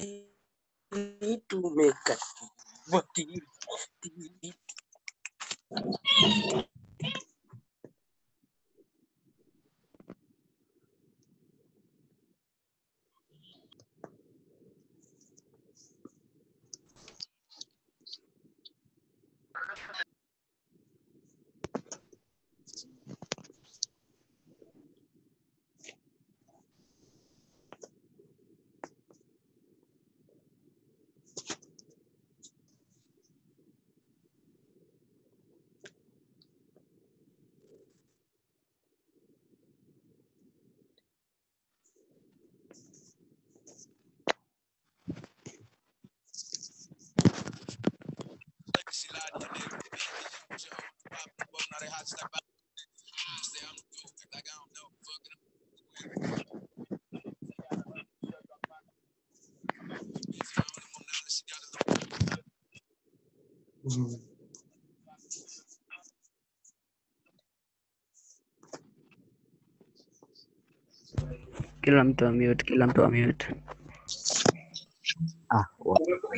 tumeka wakili Kila mtu amute, kila mtu amute. Ah, wa-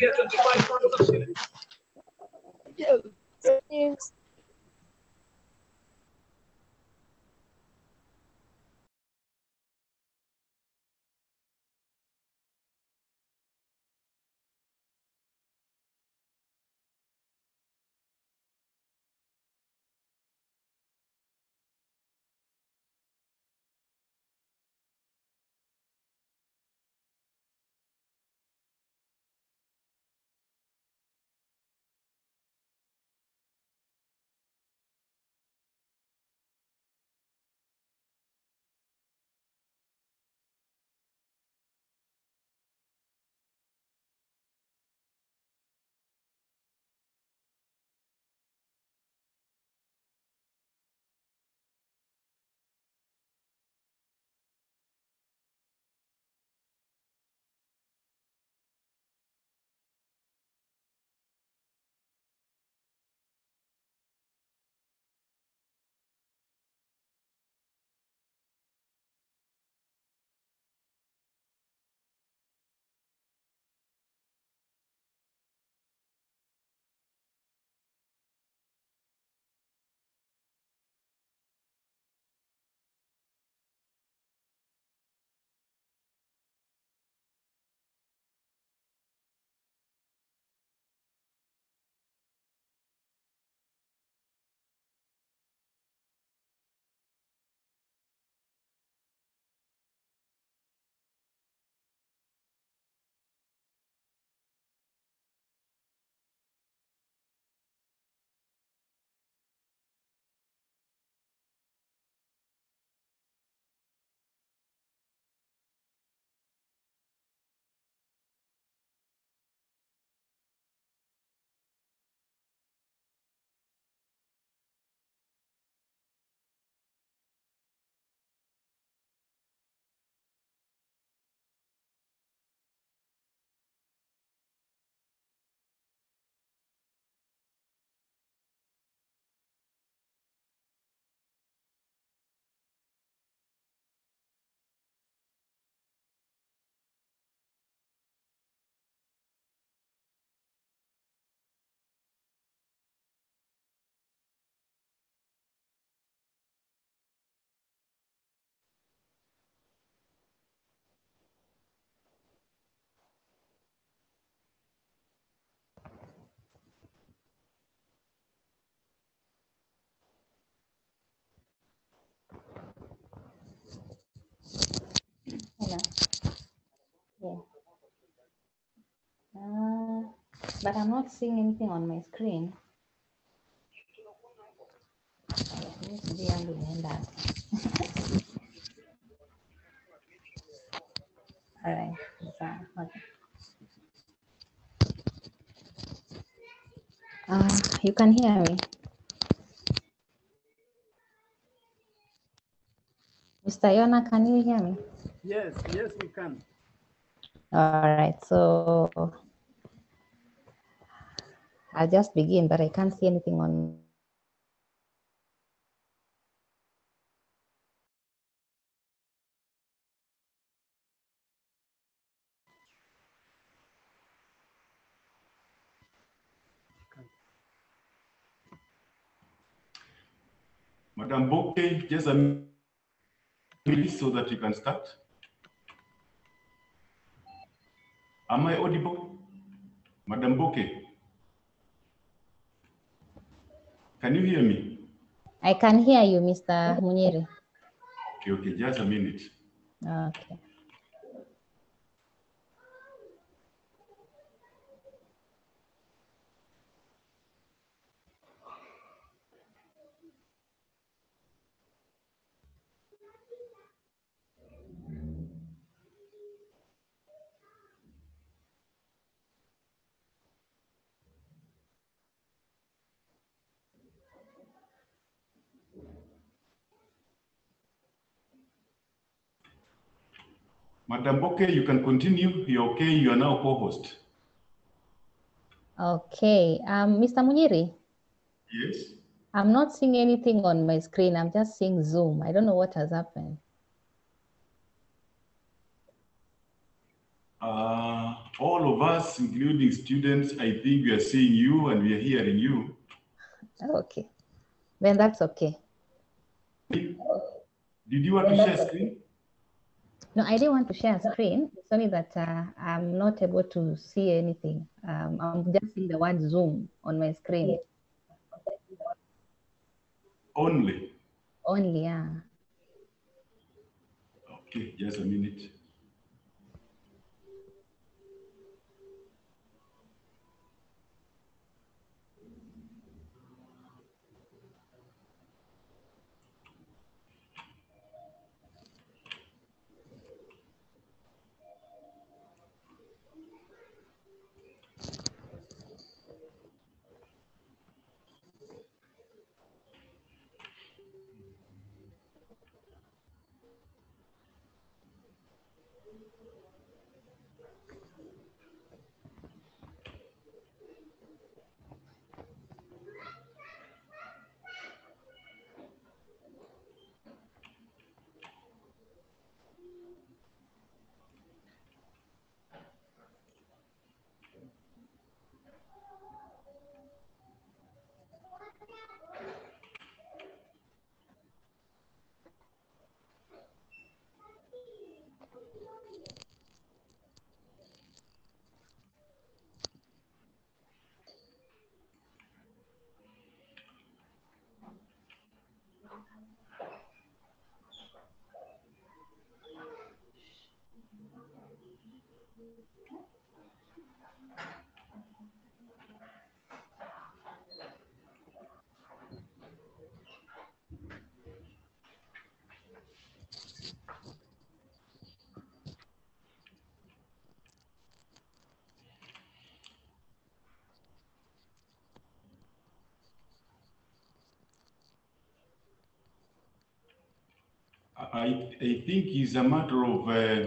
Hello. Yeah. Uh, but I'm not seeing anything on my screen. Mimi sijui yangu imeenda wapi. Alright. Sawa. Okay. Uh, you can hear me. Mr. Yona, can you hear me? Yes, yes, we can. All right, so I'll just begin, but I can't see anything on. Madam Boke, just a minute so that you can start. Am I audible? Madam Boke, can you hear me? I can hear you, Mr. Munyiri. Okay, okay, just a minute. Okay. Madam Boke, you can continue. You're okay. You are now co-host. Okay. Um, Mr. Munyiri, Yes. I'm not seeing anything on my screen. I'm just seeing Zoom. I don't know what has happened. Uh, all of us, including students, I think we are seeing you and we are hearing you. Okay. Then that's okay. Did you want to share screen? No, I didn't want to share a screen. It's only that uh, I'm not able to see anything. Um, I'm just seeing the word Zoom on my screen Only. only. Yeah. Okay, just a minute. I, I think it's a matter of, uh,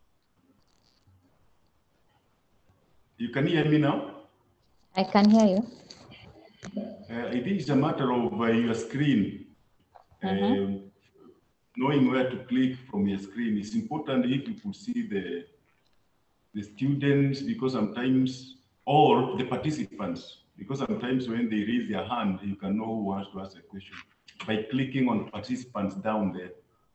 you can hear me now? I can hear you. Uh, I think it's a matter of uh, your screen. Um, knowing where to click from your screen. It's important if you could see the, the students because sometimes, or the participants, because sometimes when they raise their hand, you can know who wants to ask a question by clicking on participants down there.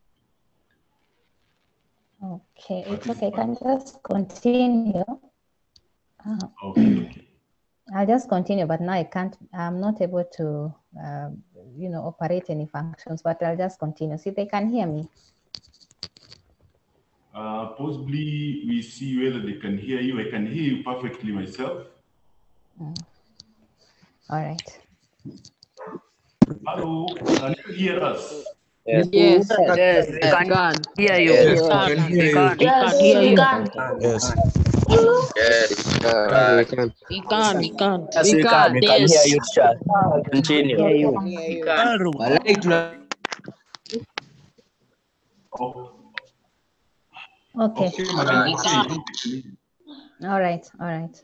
Okay, it's okay. I can just continue. Uh, Okay, okay. I'll just continue, but now I can't, I'm not able to, um, you know, operate any functions, but I'll just continue. See, they can hear me. Uh, possibly we see whether they can hear you. I can hear you perfectly myself. All right. Hello, can you hear us? Yes, Yes. yes, we can God. hear you. Yes. We can can, hear we you. can. Yes, hear you. Yes. Yes, We can. We can, we can. yes, we can. We can hear you, teacher. Continue. Hear you. Walai tuna Oh, Okay. okay, madam. Okay. All right. All right.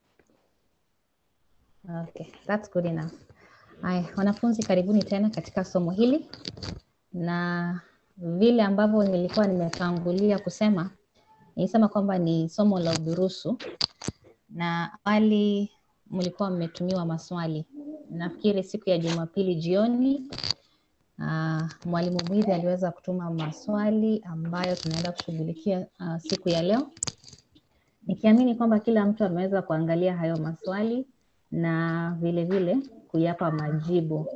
Okay, that's good enough. Haya, wanafunzi karibuni tena katika somo hili, na vile ambavyo nilikuwa nimetangulia kusema, nilisema kwamba ni somo la udurusu, na awali mlikuwa mmetumiwa maswali. Nafikiri siku ya Jumapili jioni Uh, mwalimu Mwithi aliweza kutuma maswali ambayo tunaenda kushughulikia uh, siku ya leo, nikiamini kwamba kila mtu ameweza kuangalia hayo maswali na vile vile kuyapa majibu.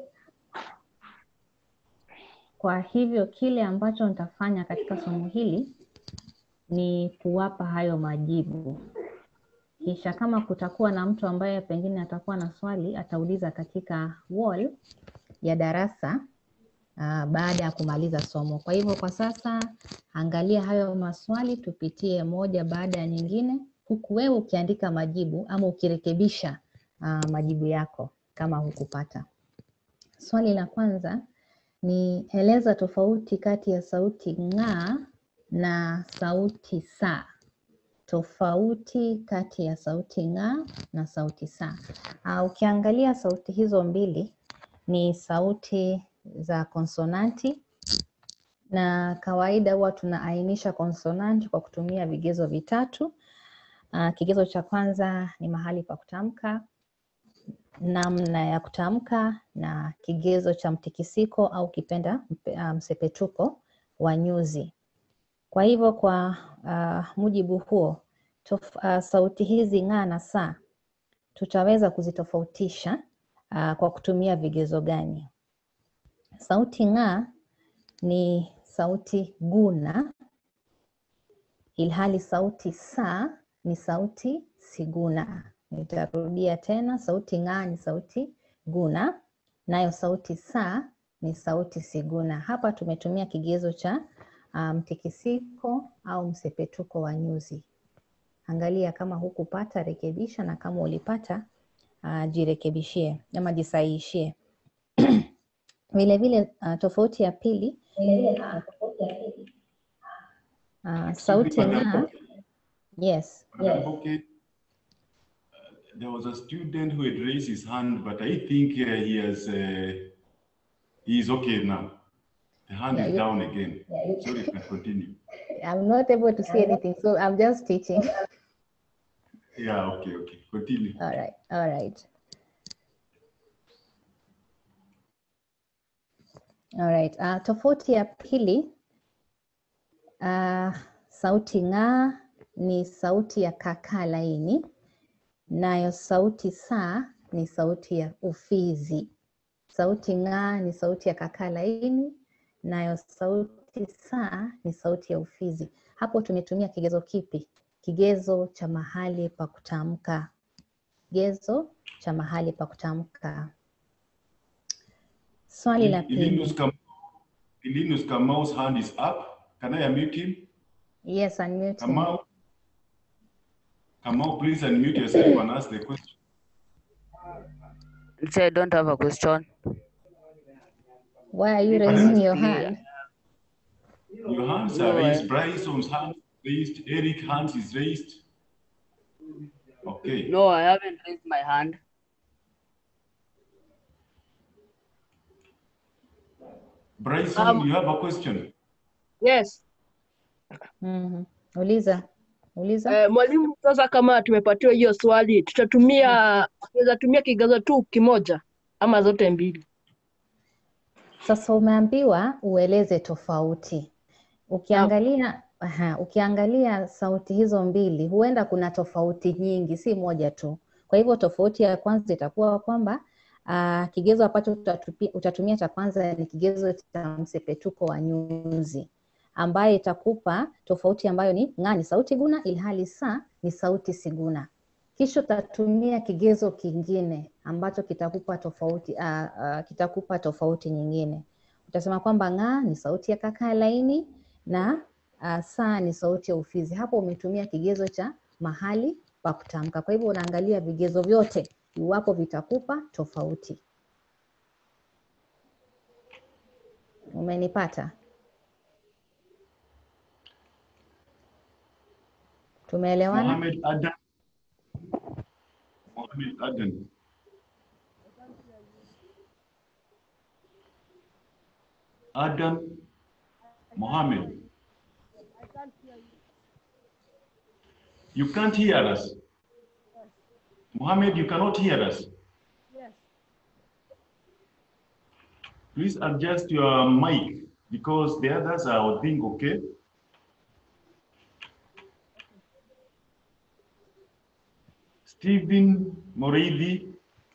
Kwa hivyo kile ambacho nitafanya katika somo hili ni kuwapa hayo majibu, kisha kama kutakuwa na mtu ambaye pengine atakuwa na swali atauliza katika wall ya darasa uh, baada ya kumaliza somo. Kwa hivyo kwa sasa angalia hayo maswali, tupitie moja baada ya nyingine, huku wewe ukiandika majibu ama ukirekebisha uh, majibu yako kama hukupata. Swali la kwanza ni eleza tofauti kati ya sauti ng'aa na sauti saa. Tofauti kati ya sauti ng'aa na sauti saa. Uh, ukiangalia sauti hizo mbili ni sauti za konsonanti na kawaida huwa tunaainisha konsonanti kwa kutumia vigezo vitatu. Uh, kigezo cha kwanza ni mahali pa kutamka, namna ya kutamka na kigezo cha mtikisiko au kipenda msepetuko wa nyuzi. Kwa hivyo kwa uh, mujibu huo tof, uh, sauti hizi ng'aa na saa tutaweza kuzitofautisha uh, kwa kutumia vigezo gani? Sauti ng'aa ni sauti guna, ilhali sauti saa ni sauti siguna. Nitarudia tena, sauti ng'aa ni sauti guna, nayo sauti saa ni sauti siguna. Hapa tumetumia kigezo cha mtikisiko um, au msepetuko wa nyuzi. Angalia kama hukupata, rekebisha, na kama ulipata uh, jirekebishie ama jisahihishie. Vile vile uh, tofauti ya pili uh, sauti ng'aa yes, Madam Boke, there was a student who had raised his hand, but I think uh, he has, uh, he is okay now. The hand Yeah, is you- down again. Sorry, you can continue. I'm not able to see anything, so I'm just teaching. Yeah, okay, okay. Continue. All right, all right. All right. Uh, tofauti ya pili uh, sauti ng'aa ni sauti ya kakaa laini, nayo sauti saa ni sauti ya ufizi. Sauti ng'aa ni sauti ya kakaa laini, nayo sauti saa ni sauti ya ufizi. Hapo tumetumia kigezo kipi? Kigezo cha mahali pa kutamka. Kigezo cha mahali pa kutamka. Swali la Linus pili. Kam- Linus Kamau's hand is up. Can I unmute him? Yes, unmute. him. Kamau? Kamau, please unmute yourself and ask the question. Say I don't have a question. Why are you Pardon? raising your Clear. hand? Your hands No, are I- raised. Bryson's hand is raised. Eric hands is raised. Okay. No, I haven't raised my hand. Bryson, Um, you have a question? Yes. Mhm. Uliza, uliza. Eh, mwalimu, sasa kama tumepatiwa hiyo swali, tutatumia tunaweza tumia kigezo tu kimoja ama zote mbili? Sasa umeambiwa ueleze tofauti. Ukiangalia, aha, ukiangalia sauti hizo mbili, huenda kuna tofauti nyingi, si moja tu. Kwa hivyo tofauti ya kwanza itakuwa kwamba uh, kigezo ambacho utatupi- utatumia cha kwanza ni kigezo cha msepetuko wa nyuzi, ambaye itakupa tofauti ambayo ni ng'aa ni sauti guna, ilhali saa ni sauti siguna. Kisha utatumia kigezo kingine ambacho kitakupa tofauti uh, uh, kitakupa tofauti nyingine. Utasema kwamba ng'aa ni sauti ya kakaa laini na uh, saa ni sauti ya ufizi. Hapo umetumia kigezo cha mahali pa kutamka. Kwa hivyo unaangalia vigezo vyote iwapo vitakupa tofauti. Umenipata? Tumeelewana? Mohammed Adam. Mohammed Adam. Adam Mohammed. You can't hear us. Mohammed, you cannot hear us. please adjust your mic because the others are, I think, okay. Stephen Moridi.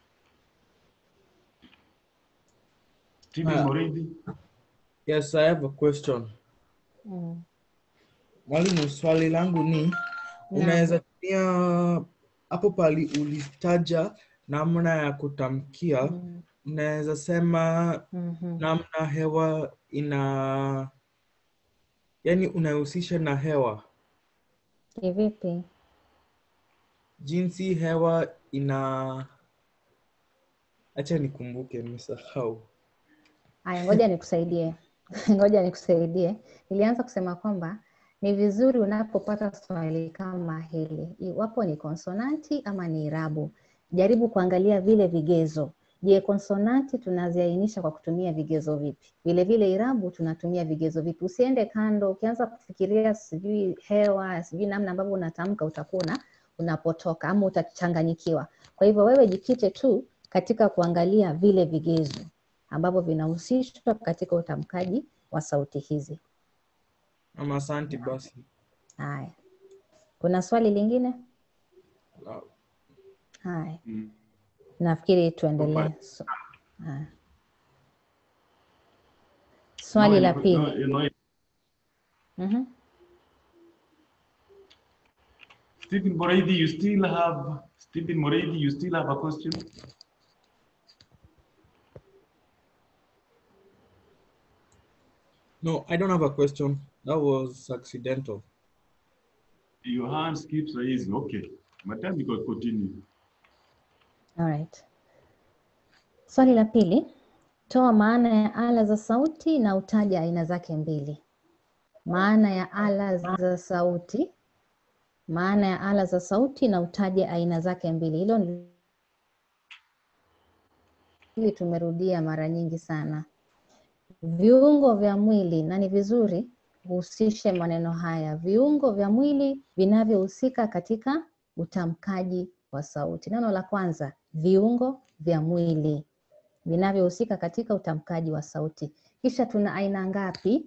Stephen Ah. Moridi. Yes, I have a question. Mm. Mwalimu, swali langu ni unaweza tumia hapo pali ulitaja namna ya kutamkia, Mm. unaweza sema Mhm. namna hewa ina yani unahusisha na hewa, Kivipi? jinsi hewa ina acha nikumbuke, nimesahau. Haya, ngoja nikusaidie. Ngoja nikusaidie. Nilianza kusema kwamba ni vizuri unapopata swali kama hili, iwapo ni konsonanti ama ni irabu, jaribu kuangalia vile vigezo. Je, konsonanti tunaziainisha kwa kutumia vigezo vipi? Vile vile irabu tunatumia vigezo vipi? Usiende kando, ukianza kufikiria sijui hewa, sijui namna ambavyo unatamka, utakuwa una- unapotoka ama utachanganyikiwa. Kwa hivyo wewe jikite tu katika kuangalia vile vigezo ambavyo vinahusishwa katika utamkaji wa sauti hizi. Ama asante basi. Haya, kuna swali lingine? Ah, Haya, Mm. nafikiri tuendelee. Hapana. So, haya. Swali No, la no, pili. no, no. Mhm. Stephen Moridi, you still have Stephen Moridi, you still have a question? No, I don't have a question. That was accidental. Your hands keeps raising. Okay. Madam, you can continue. Alright. Swali la pili, toa maana ya ala za sauti na utaja aina zake mbili. Maana ya ala za sauti, maana ya ala za sauti na utaja aina zake mbili. Hilo ni hili tumerudia mara nyingi sana. Viungo vya mwili, na ni vizuri uhusishe maneno haya, viungo vya mwili vinavyohusika katika utamkaji wa sauti. Neno la kwanza, viungo vya mwili vinavyohusika katika utamkaji wa sauti. Kisha tuna aina ngapi?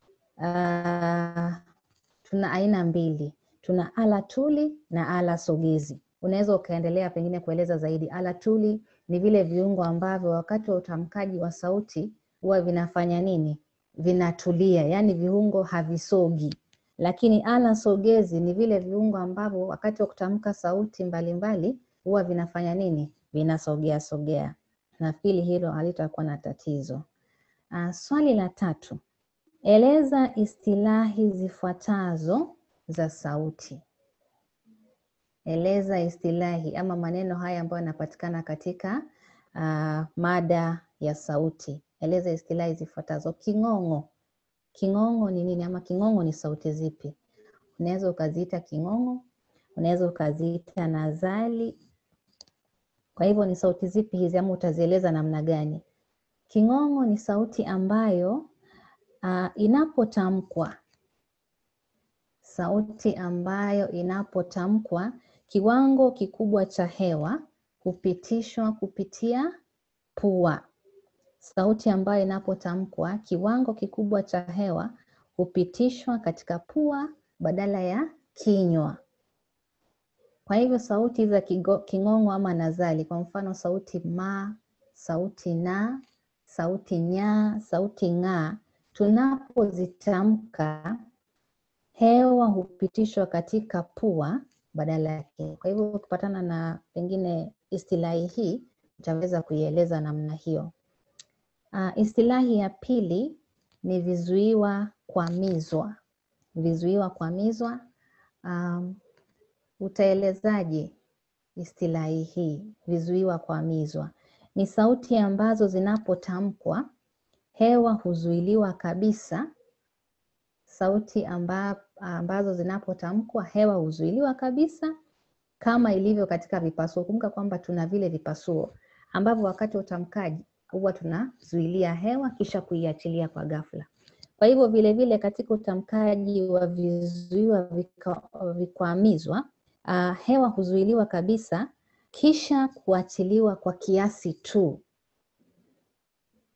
Ah, tuna aina mbili, tuna ala tuli na ala sogezi. Unaweza ukaendelea pengine kueleza zaidi. Ala tuli ni vile viungo ambavyo wakati wa utamkaji wa sauti huwa vinafanya nini? Vinatulia, yaani viungo havisogi. Lakini ala sogezi ni vile viungo ambavyo wakati wa kutamka sauti mbalimbali huwa vinafanya nini? Vinasogea sogea. Nafikiri hilo halitakuwa na tatizo. Ah, swali la tatu, eleza istilahi zifuatazo za sauti. Eleza istilahi ama maneno haya ambayo yanapatikana katika ah, mada ya sauti. Eleza istilahi zifuatazo. King'ong'o. King'ong'o ni nini ama king'ong'o ni sauti zipi? Unaweza ukaziita king'ong'o, unaweza ukaziita nazali. Kwa hivyo ni sauti zipi hizi ama utazieleza namna gani? King'ong'o ni sauti ambayo ah, inapotamkwa, sauti ambayo inapotamkwa kiwango kikubwa cha hewa hupitishwa kupitia pua. Sauti ambayo inapotamkwa kiwango kikubwa cha hewa hupitishwa katika pua badala ya kinywa. Kwa hivyo sauti za kigo- king'ong'o ama nazali, kwa mfano sauti ma, sauti na, sauti nya, sauti ng'a, tunapozitamka hewa hupitishwa katika pua badala yake. Kwa hivyo ukipatana na pengine istilahi hii utaweza kuieleza namna hiyo. Uh, istilahi ya pili ni vizuiwa kwamizwa. Vizuiwa kwamizwa, um, utaelezaje istilahi hii? Vizuiwa kwamizwa ni sauti ambazo zinapotamkwa hewa huzuiliwa kabisa. Sauti amba, ambazo zinapotamkwa hewa huzuiliwa kabisa kama ilivyo katika vipasuo. Kumbuka kwamba tuna vile vipasuo ambavyo wakati wa utamkaji huwa tunazuilia hewa kisha kuiachilia kwa ghafla. Kwa hivyo vile vile katika utamkaji wa vizuiwa vika- vikwamizwa, uh, hewa huzuiliwa kabisa kisha kuachiliwa kwa kiasi tu.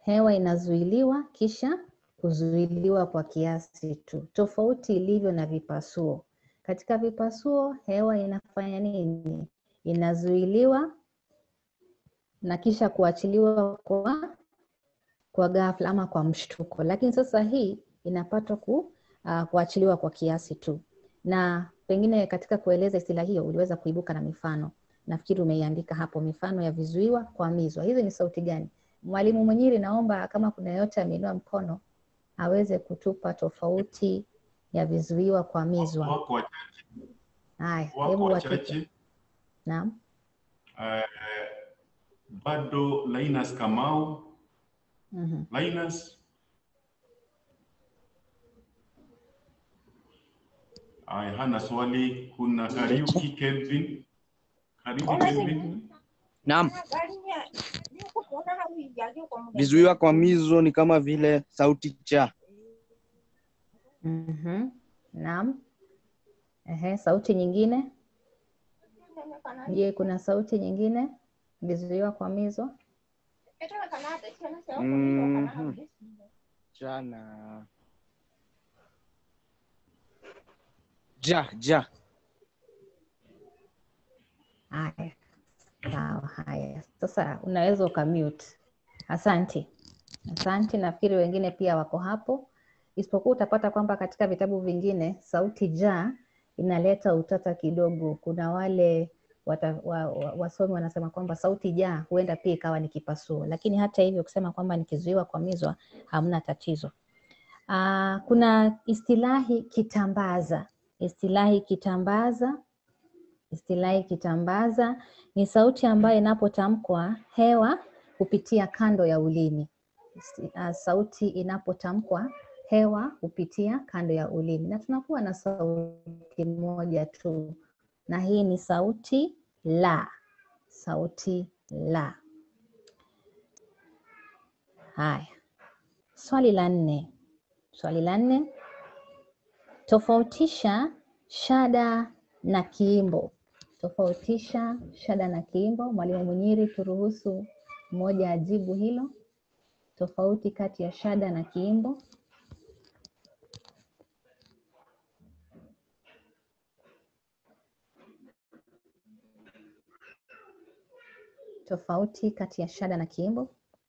hewa inazuiliwa kisha kuzuiliwa kwa kiasi tu, tofauti ilivyo na vipasuo. Katika vipasuo hewa inafanya nini? Inazuiliwa na kisha kuachiliwa kwa kwa ghafla ama kwa mshtuko, lakini sasa hii inapatwa ku, uh, kuachiliwa kwa kiasi tu. Na pengine katika kueleza istilahi hiyo uliweza kuibuka na mifano, nafikiri umeiandika hapo, mifano ya vizuiwa kuamizwa. Hizi ni sauti gani? Mwalimu Mwenyiri, naomba kama kuna yeyote ameinua mkono aweze kutupa tofauti ya vizuiwa kuamizwa. Wako wachache, Haya, wako hebu watupe. wachache. Naam. Eh, bado Linus Kamau, Mhm. Linus. Aya, hana swali. Kuna Kariuki Kelvin. Karibu Kelvin. Naam. Vizuiwa kwa mizo ni kama vile sauti cha. Mhm. Naam. Ehe, sauti nyingine? Je, kuna sauti nyingine vizuiwa kuamizwa? Mhm. Cha na ja ja. Haya, sawa. Haya, sasa unaweza ukamute. Asante, asante. Nafikiri wengine pia wako hapo, isipokuwa utapata kwamba katika vitabu vingine sauti ja inaleta utata kidogo. Kuna wale wata, wa, wa, wasomi wanasema kwamba sauti ja huenda pia ikawa ni kipasuo, lakini hata hivyo kusema kwamba ni kizuiwa kuamizwa hamna tatizo. Aa, kuna istilahi kitambaza. Istilahi kitambaza Istilahi kitambaza ni sauti ambayo inapotamkwa hewa hupitia kando ya ulimi. Isti- ah, Sauti inapotamkwa hewa hupitia kando ya ulimi, na tunakuwa na sauti moja tu, na hii ni sauti la. Sauti la. Haya, swali la nne. Swali la nne, tofautisha shada na kiimbo. Tofautisha shada na kiimbo. Mwalimu Munyiri, turuhusu mmoja ajibu hilo, tofauti kati ya shada na kiimbo. Tofauti kati ya shada na kiimbo.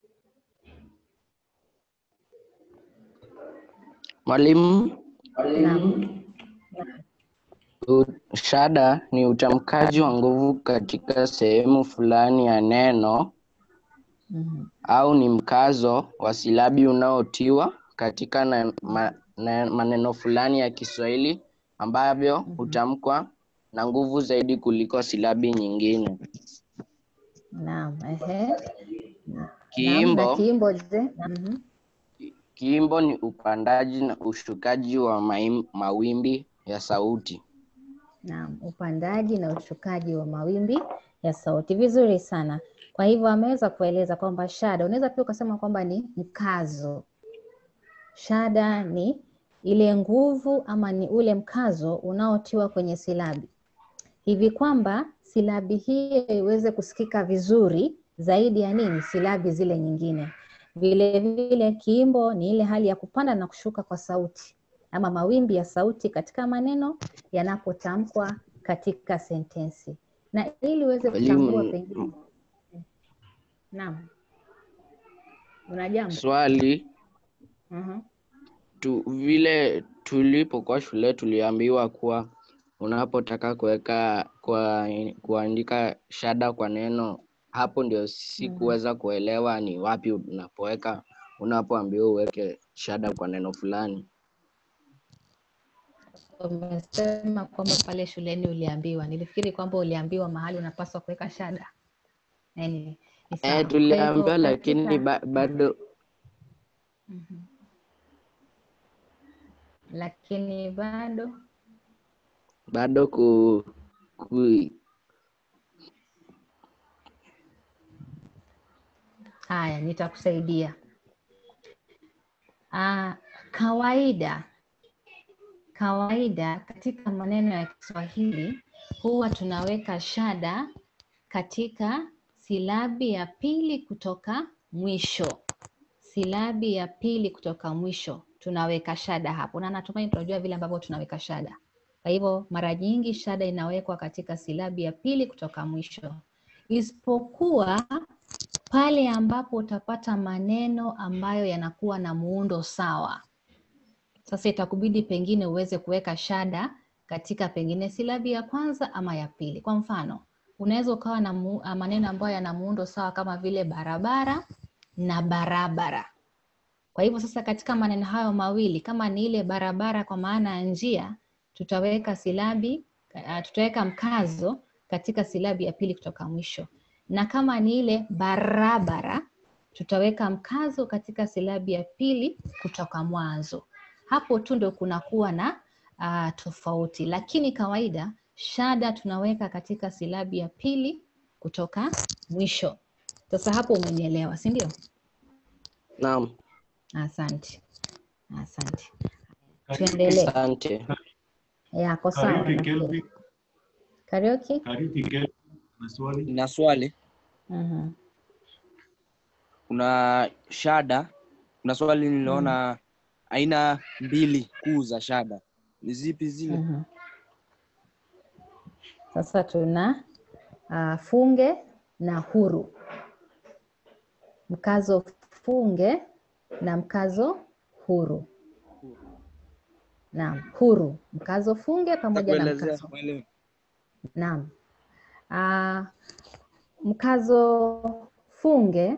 Mwalimu, Naam. u- shada ni utamkaji wa nguvu katika sehemu fulani ya neno Mhm. au ni mkazo wa silabi unaotiwa katika na, ma, na, maneno fulani ya Kiswahili ambavyo hutamkwa na nguvu zaidi kuliko silabi nyingine. Naam, ehe. Naam, na Kiimbo, kiimbo je? Mhm. kiimbo ni upandaji na ushukaji wa maim, mawimbi ya sauti. Naam, upandaji na ushukaji wa mawimbi ya sauti. Vizuri sana. Kwa hivyo ameweza kueleza kwamba shada, unaweza pia ukasema kwamba ni mkazo. Shada ni ile nguvu ama ni ule mkazo unaotiwa kwenye silabi hivi kwamba silabi hiyo iweze kusikika vizuri zaidi ya nini, silabi zile nyingine. Vile vile kiimbo ni ile hali ya kupanda na kushuka kwa sauti ama mawimbi ya sauti katika maneno yanapotamkwa katika sentensi, na ili uweze kutambua Mwalimu, pengine. Naam, una jambo? swali Mhm. tu, vile tulipokuwa shule tuliambiwa kuwa unapotaka kuweka kwa, kuandika shada kwa neno, hapo ndio sikuweza kuelewa ni wapi unapoweka unapoambiwa uweke shada kwa neno fulani. Umesema kwamba pale shuleni uliambiwa. Nilifikiri kwamba uliambiwa mahali unapaswa kuweka shada. Anyway, ni sawa. Eh, Kwa tuliambiwa hivyo lakini katika ba, bado Mhm. lakini bado bado ku, ku, haya, nitakusaidia. Ah, kawaida kawaida katika maneno ya Kiswahili huwa tunaweka shada katika silabi ya pili kutoka mwisho. silabi ya pili kutoka mwisho tunaweka shada hapo, na natumai tunajua vile ambavyo tunaweka shada. Kwa hivyo mara nyingi shada inawekwa katika silabi ya pili kutoka mwisho, isipokuwa pale ambapo utapata maneno ambayo yanakuwa na muundo sawa. Sasa itakubidi pengine uweze kuweka shada katika pengine silabi ya kwanza ama ya pili. Kwa mfano, unaweza ukawa na mu, ah, maneno ambayo yana muundo sawa kama vile barabara na barabara. Kwa hivyo sasa katika maneno hayo mawili, kama ni ile barabara kwa maana ya njia, tutaweka silabi uh, tutaweka mkazo katika silabi ya pili kutoka mwisho, na kama ni ile barabara, tutaweka mkazo katika silabi ya pili kutoka mwanzo. Hapo tu ndio kunakuwa na uh, tofauti, lakini kawaida shada tunaweka katika silabi ya pili kutoka mwisho. Sasa hapo umenielewa, si ndio? Naam, Asante, asante. Tuendelee. asante. Yako sawa. Kariuki nafikiri. Kelvin, Karaoke? Kariuki Kelvin, na swali. na swali Mhm. kuna shada kuna swali niliona aina mbili kuu za shada ni zipi zile Mhm. Sasa tuna uh, funge na huru, mkazo funge na mkazo huru. Naam, huru, mkazo funge pamoja na kuelezea mkazo mwalimu Naam. Ah, mkazo funge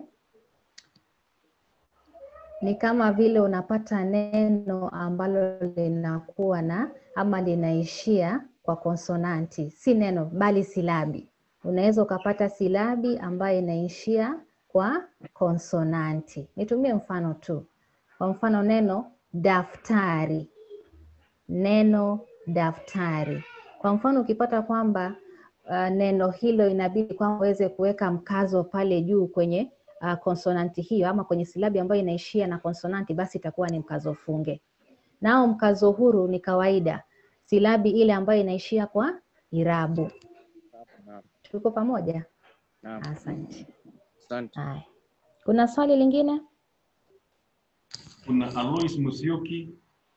ni kama vile unapata neno ambalo linakuwa na ama linaishia kwa konsonanti, si neno bali silabi. Unaweza ukapata silabi ambayo inaishia kwa konsonanti. Nitumie mfano tu. Kwa mfano neno daftari neno daftari. Kwa mfano ukipata kwamba uh, neno hilo inabidi kwamba uweze kuweka mkazo pale juu kwenye uh, konsonanti hiyo ama kwenye silabi ambayo inaishia na konsonanti, basi itakuwa ni mkazo funge. Nao mkazo huru ni kawaida, silabi ile ambayo inaishia kwa irabu. Naam, Tuko pamoja? naam. Asante. asante Haya, kuna swali lingine? Kuna Alois Musyoki.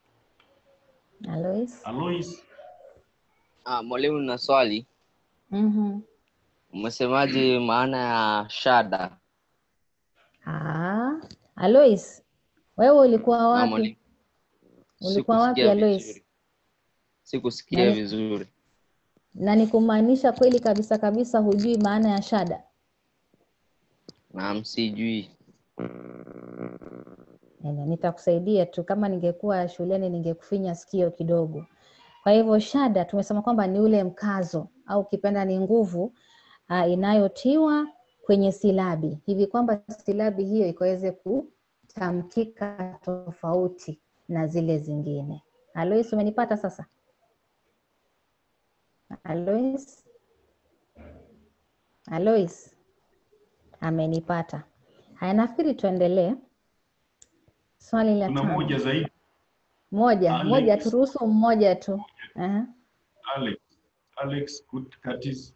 Alois? Alois, Ah, mwalimu na swali. Mhm. Umesemaje maana ya shada? Ah, Alois, wewe ulikuwa Na wapi? mwalimu. Ulikuwa wapi Sikusikia Alois? vizuri. Sikusikia Nani- vizuri. Na ni kumaanisha kweli kabisa kabisa hujui maana ya shada? Naam, sijui. Nene, Nitakusaidia tu, kama ningekuwa shuleni ningekufinya sikio kidogo. Kwa hivyo shada tumesema kwamba ni ule mkazo au ukipenda ni nguvu uh, inayotiwa kwenye silabi hivi kwamba silabi hiyo ikaweze kutamkika tofauti na zile zingine. Alois, umenipata sasa? Alois? Alois amenipata. Haya, nafikiri tuendelee. Swali la kuna tano. moja zaidi. Moja, Alex. moja, turuhusu mmoja tu. Aha. Alex, Alex Kut- Curtis.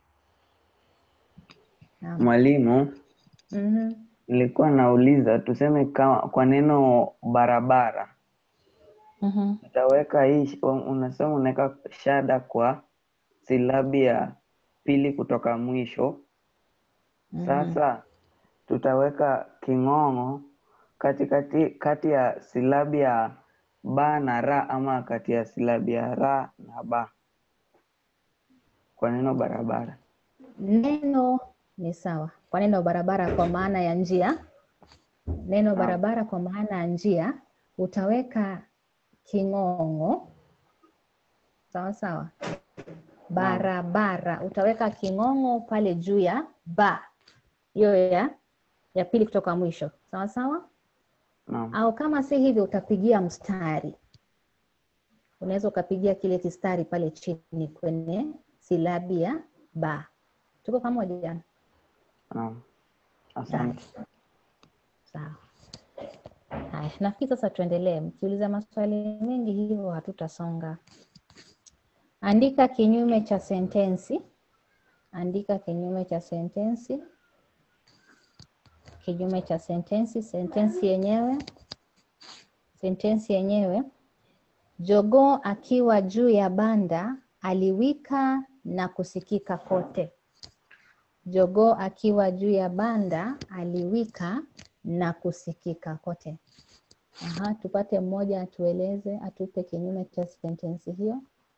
Naam. Mwalimu, Mhm. nilikuwa nauliza tuseme kama kwa neno barabara Mhm. utaweka hii sh- unasema unaweka shada kwa silabi ya pili kutoka mwisho. Mhm. Sasa tutaweka king'ong'o katikati kati ya silabi ya ba na ra ama kati ya silabi ya ra na ba kwa neno barabara. Neno ni sawa. Kwa neno barabara kwa maana ya njia, neno barabara kwa maana ya njia, utaweka king'ong'o. Sawa sawa. Barabara, utaweka king'ong'o pale juu ya ba, hiyo ya ya pili kutoka mwisho. Sawa sawa. Naam. Au kama si hivyo, utapigia mstari. Unaweza ukapigia kile kistari pale chini kwenye silabi ya ba. Tuko pamoja? Naam. Asante. Sawa. Haya, nafikiri sasa tuendelee. Mkiuliza maswali mengi hivyo hatutasonga. Andika kinyume cha sentensi. Andika kinyume cha sentensi. kinyume cha sentensi. Sentensi yenyewe, sentensi yenyewe, jogoo akiwa juu ya banda aliwika na kusikika kote. Jogoo akiwa juu ya banda aliwika na kusikika kote. Aha, tupate mmoja atueleze, atupe kinyume cha sentensi hiyo.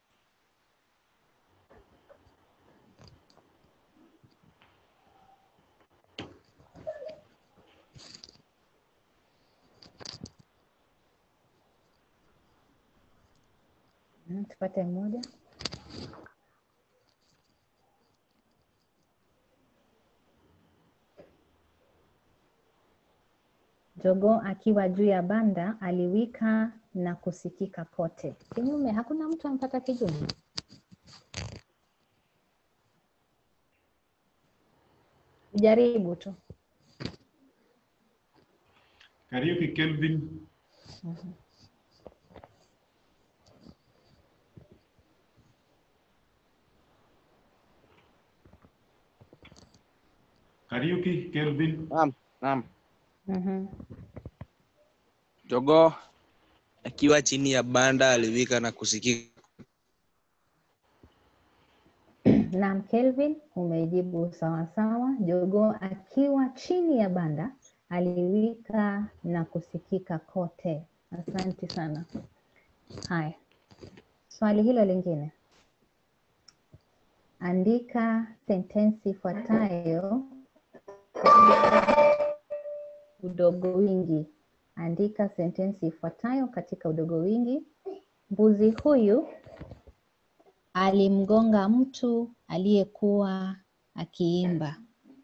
Mm, Tupate mmoja. Jogoo akiwa juu ya banda aliwika na kusikika kote. Kinyume, hakuna mtu amepata kinyume. Jaribu tu. Kariuki Kelvin, Mhm. Kariuki Kelvin, Naam, naam. Mhm. Jogoo akiwa chini ya banda aliwika na kusikika. Naam, Kelvin, umejibu sawa sawa. Jogoo akiwa chini ya banda aliwika na kusikika kote. Asante sana. Haya, swali hilo lingine, andika sentensi ifuatayo udogo wingi. Andika sentensi ifuatayo katika udogo wingi. Mbuzi huyu alimgonga mtu aliyekuwa akiimba.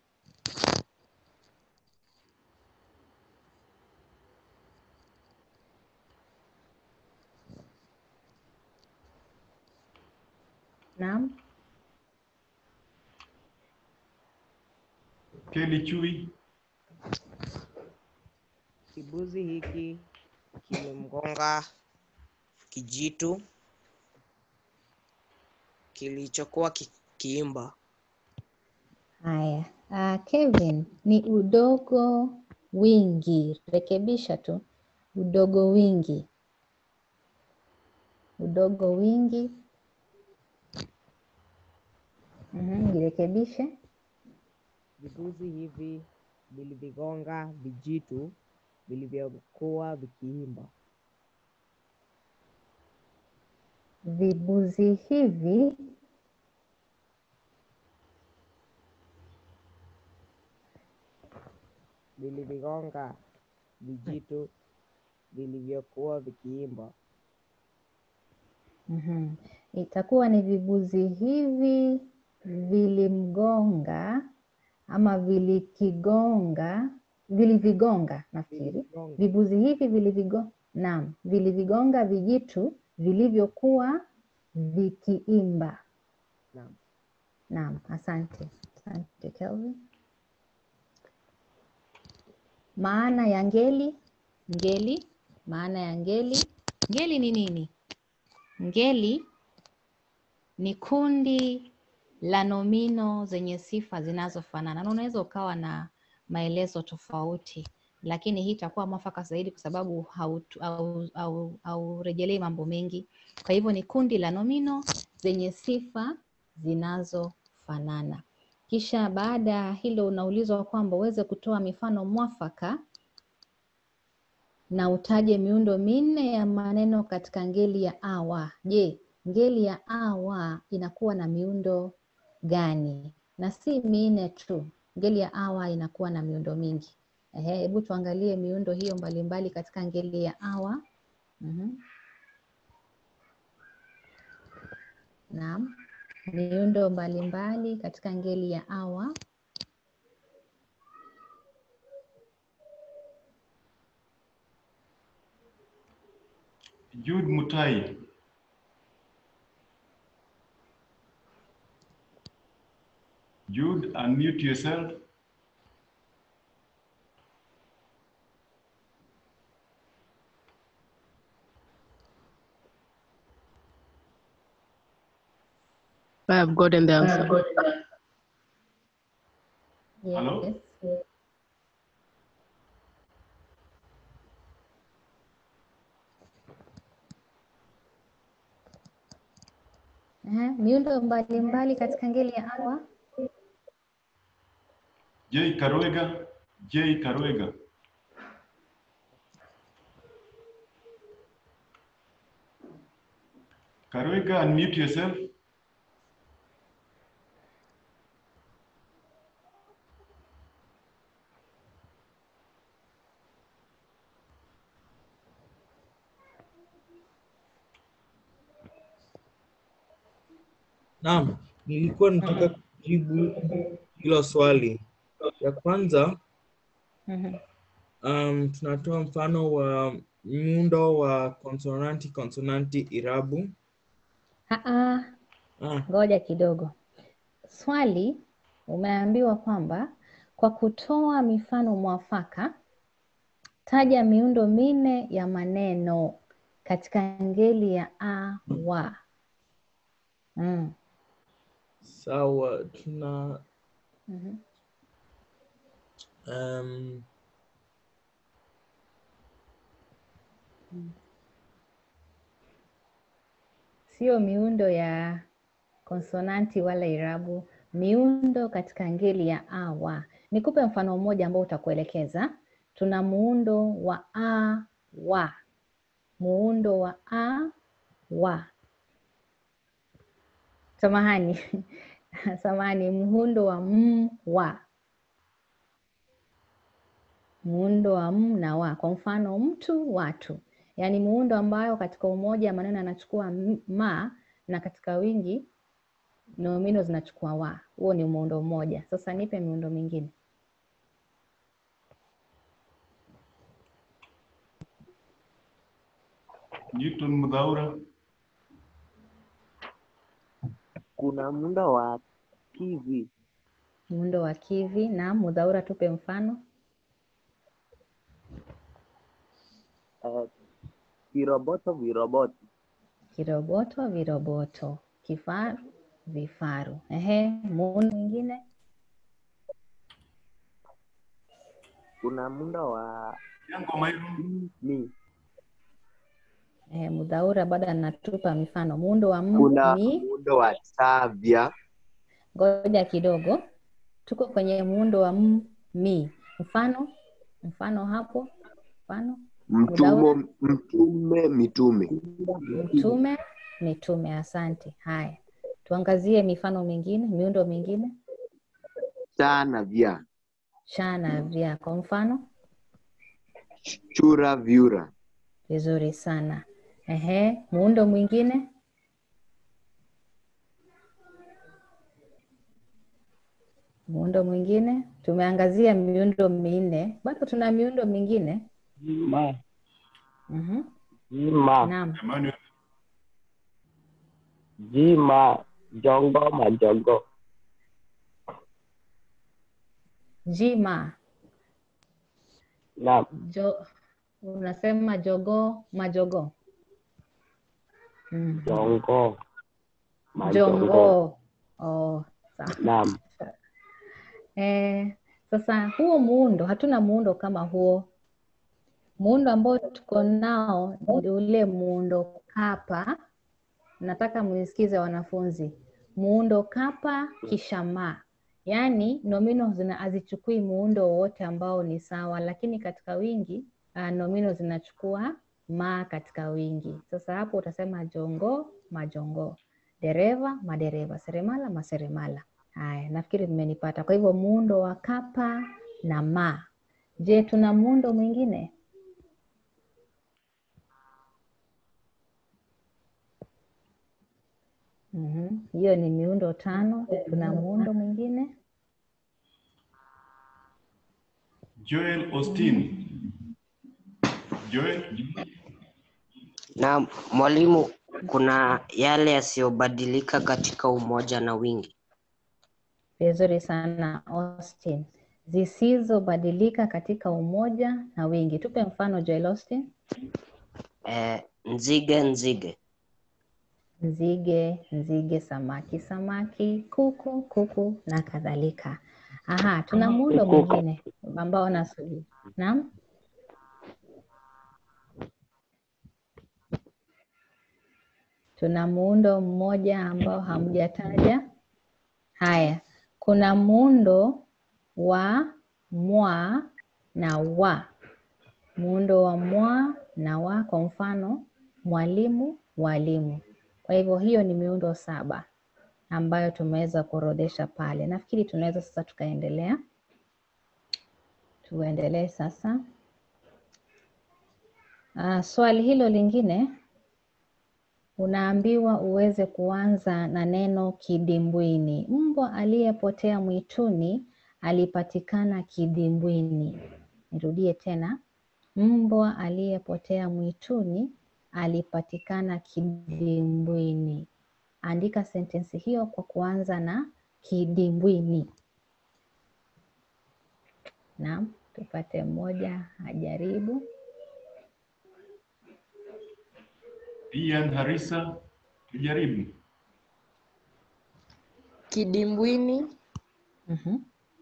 Naam, Kelly Chui, Kibuzi hiki kimemgonga kijitu kilichokuwa kikiimba. haya. Uh, Kevin, ni udogo wingi. Rekebisha tu, udogo wingi. Udogo wingi. Mhm, jirekebishe. Vibuzi hivi vilivigonga vijitu vilivyokuwa vikiimba. Vibuzi hivi Vilivigonga vijitu vilivyokuwa vikiimba. Mhm. Itakuwa ni vibuzi hivi vilimgonga ama vilikigonga, vilivigonga nafikiri. Vilivigonga. Vibuzi hivi vilivigo, naam, vilivigonga vijitu vilivyokuwa vikiimba. Naam. Naam, asante. Asante Kelvin. Maana ya ngeli, ngeli, maana ya ngeli. Ngeli ni nini? Ngeli ni kundi la nomino zenye sifa zinazofanana, na unaweza ukawa na maelezo tofauti, lakini hii itakuwa mwafaka zaidi kwa sababu haurejelei au, au, haurejelei mambo mengi. Kwa hivyo ni kundi la nomino zenye sifa zinazofanana. Kisha baada ya hilo unaulizwa kwamba uweze kutoa mifano mwafaka na utaje miundo minne ya maneno katika ngeli ya awa. Je, ngeli ya awa inakuwa na miundo gani? Na si minne tu, ngeli ya awa inakuwa na miundo mingi. Ehe, hebu tuangalie miundo hiyo mbalimbali katika ngeli ya awa. Mhm. Naam, miundo mbalimbali katika ngeli ya awa. Jude Mutai, Jude, unmute yourself. I have gotten the answer. Hello? Yes. miundo mbalimbali katika ngeli ya awa. J Karwega, J Karwega. Karwega, unmute yourself. Naam, nilikuwa nataka kujibu hilo swali. Ya kwanza, Mhm. um, tunatoa mfano wa muundo wa konsonanti konsonanti irabu. Aa, Ah, ngoja kidogo. Swali umeambiwa kwamba kwa kutoa mifano mwafaka, taja miundo minne ya maneno katika ngeli ya a, wa. Mm. sawa, tuna Mhm. um, Sio miundo ya konsonanti wala irabu, miundo katika ngeli ya a, wa. Nikupe mfano mmoja ambao utakuelekeza. Tuna muundo wa a, wa, muundo wa a, wa. Samahani, samahani, muundo wa m, wa, muundo wa m na wa. Kwa mfano, mtu, watu, yaani muundo ambayo katika umoja wa maneno yanachukua m- ma na katika wingi nomino zinachukua wa. Huo ni muundo mmoja. Sasa nipe miundo mingine. Newton Mudhaura. Kuna muundo wa kivi, Muundo wa kivi na mudhaura, tupe mfano. eh, viroboto viroboto, Kiroboto, viroboto, kifaru, vifaru. Ehe, muundo mwingine. kuna muundo wa Yango Mairu. mi, Ehe, mudhaura bado anatupa mifano. Muundo wa m Kuna ni muundo wa tavya, ngoja kidogo, tuko kwenye muundo wa m mi. Mfano, mfano hapo, mfano mudhaura, mtumo, mtume, mitume. mtume, mitume. Asante. Haya, tuangazie mifano mingine, miundo mingine. Cha na vya, Sha na vya, kwa mfano. chura, vyura. Vizuri sana. Ehe, muundo mwingine. Muundo mwingine, tumeangazia miundo minne, bado tuna miundo mingine. jima, Mhm. jima, Naam. Emmanuel. jima, jongo, majogo, Jima, na jo, unasema jogoo, majogoo. Mhm. jongo, majongo, Jongoo. Oh, sawa. naam, Eh, sasa huo muundo, hatuna muundo kama huo. Muundo ambao tuko nao ni ule muundo kapa. Nataka mnisikize wanafunzi, muundo kapa kisha ma, yaani nomino zina hazichukui muundo wowote ambao ni sawa, lakini katika wingi uh, nomino zinachukua ma katika wingi. Sasa hapo utasema jongoo, majongoo, dereva, madereva, seremala, maseremala. Haya, nafikiri mmenipata. Kwa hivyo muundo wa kapa na ma. Je, tuna muundo mwingine? Mhm, Hiyo ni miundo tano. Tuna muundo mwingine? Joel Austin. Joel. Na mwalimu, kuna yale yasiyobadilika katika umoja na wingi. Vizuri sana Austin. Zisizobadilika katika umoja na wingi. Tupe mfano Joel Austin. Eh, nzige nzige, Nzige, nzige, samaki, samaki, kuku, kuku na kadhalika. Aha, tuna muundo mwingine ambao nasubiri. Naam, Tuna muundo mmoja ambao hamjataja. Haya, kuna muundo wa mwa na wa. Muundo wa mwa na wa, kwa mfano mwalimu, walimu. Kwa hivyo hiyo ni miundo saba ambayo tumeweza kuorodhesha pale. Nafikiri tunaweza sasa tukaendelea. Tuendelee sasa. Ah, swali hilo lingine unaambiwa uweze kuanza na neno kidimbwini. Mbwa aliyepotea mwituni alipatikana kidimbwini. Nirudie tena. Mbwa aliyepotea mwituni alipatikana kidimbwini. Andika sentensi hiyo kwa kuanza na kidimbwini. Naam, tupate mmoja ajaribu. Ian Harisa, tujaribu. Kidimbwini. Mhm.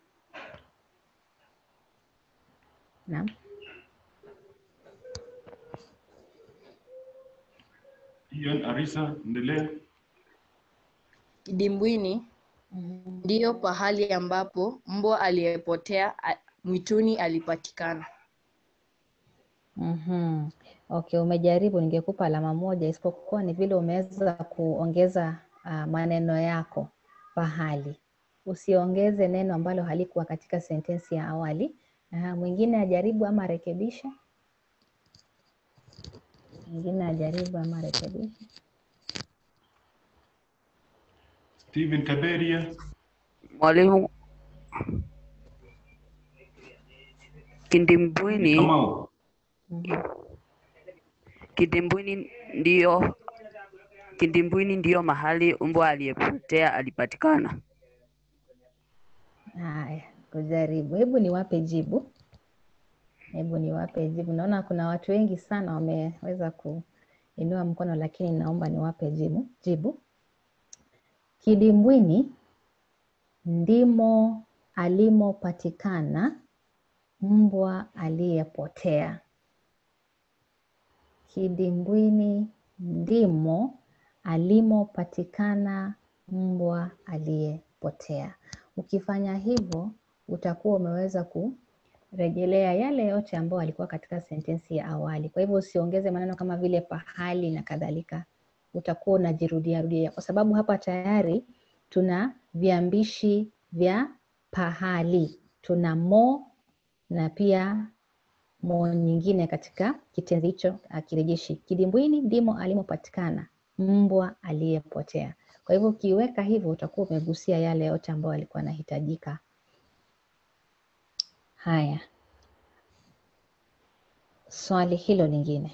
Naam. Ian Harisa, endelea. Kidimbwini ndiyo pahali ambapo mbwa aliyepotea a- mwituni alipatikana. Mhm. Okay, umejaribu, ningekupa alama moja, isipokuwa ni vile umeweza kuongeza ah, maneno yako pahali. Usiongeze neno ambalo halikuwa katika sentensi ya awali. Aha, mwingine ajaribu ama arekebishe. Mwingine ajaribu ama arekebishe. Steven Kaberia, Mwalimu, kidimbwini Kamau. kidimbwini ndiyo kidimbwini ndiyo mahali mbwa aliyepotea alipatikana. Haya, kujaribu. Hebu niwape jibu. Hebu niwape jibu. Naona kuna watu wengi sana wameweza kuinua mkono, lakini naomba niwape jibu. Jibu. Kidimbwini ndimo alimopatikana mbwa aliyepotea. Kidimbwini ndimo alimopatikana mbwa aliyepotea. Ukifanya hivyo utakuwa umeweza kurejelea yale yote ambayo alikuwa katika sentensi ya awali. Kwa hivyo usiongeze maneno kama vile pahali na kadhalika, utakuwa unajirudia rudia, kwa sababu hapa tayari tuna viambishi vya pahali. Tuna mo na pia mo nyingine katika kitenzi hicho ah, kirejeshi. Kidimbwini ndimo alimopatikana mbwa aliyepotea. Kwa hivyo ukiweka hivyo utakuwa umegusia yale yote ambayo yalikuwa yanahitajika. Haya, swali hilo lingine,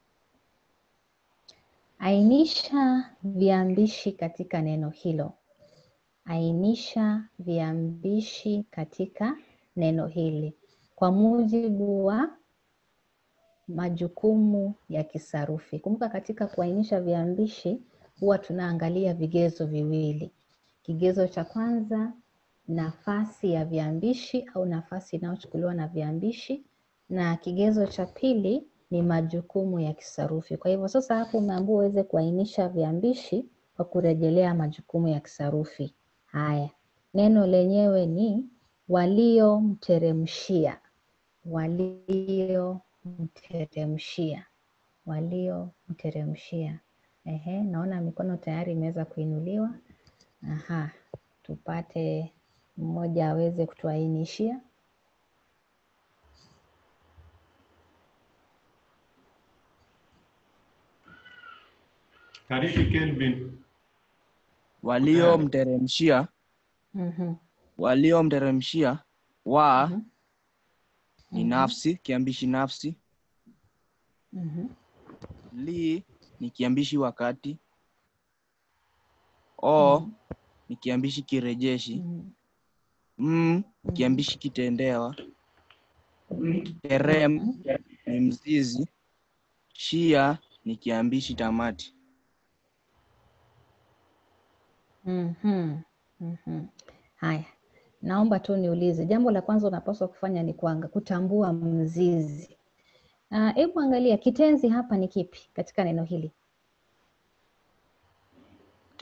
ainisha viambishi katika neno hilo. Ainisha viambishi katika neno hili kwa mujibu wa majukumu ya kisarufi. Kumbuka katika kuainisha viambishi huwa tunaangalia vigezo viwili. Kigezo cha kwanza, nafasi ya viambishi au nafasi inayochukuliwa na viambishi, na kigezo cha pili ni majukumu ya kisarufi. Kwa hivyo sasa hapo umeambiwa uweze kuainisha viambishi kwa kurejelea majukumu ya kisarufi. Haya, neno lenyewe ni waliomteremshia, waliomteremshia, waliomteremshia. Ehe, naona mikono tayari imeweza kuinuliwa. Aha, tupate mmoja aweze kutuainishia. Karibu Kelvin. waliomteremshia Mhm, waliomteremshia wa ni Mhm. nafsi kiambishi nafsi mhm, li ni kiambishi wakati o ni kiambishi kirejeshi m kiambishi kitendewa terem ni mzizi shia ni kiambishi tamati mhm, mhm. Haya, naomba tu niulize, jambo la kwanza unapaswa kufanya ni kuanga, kutambua mzizi. Ah, Hebu angalia kitenzi hapa ni kipi katika neno hili?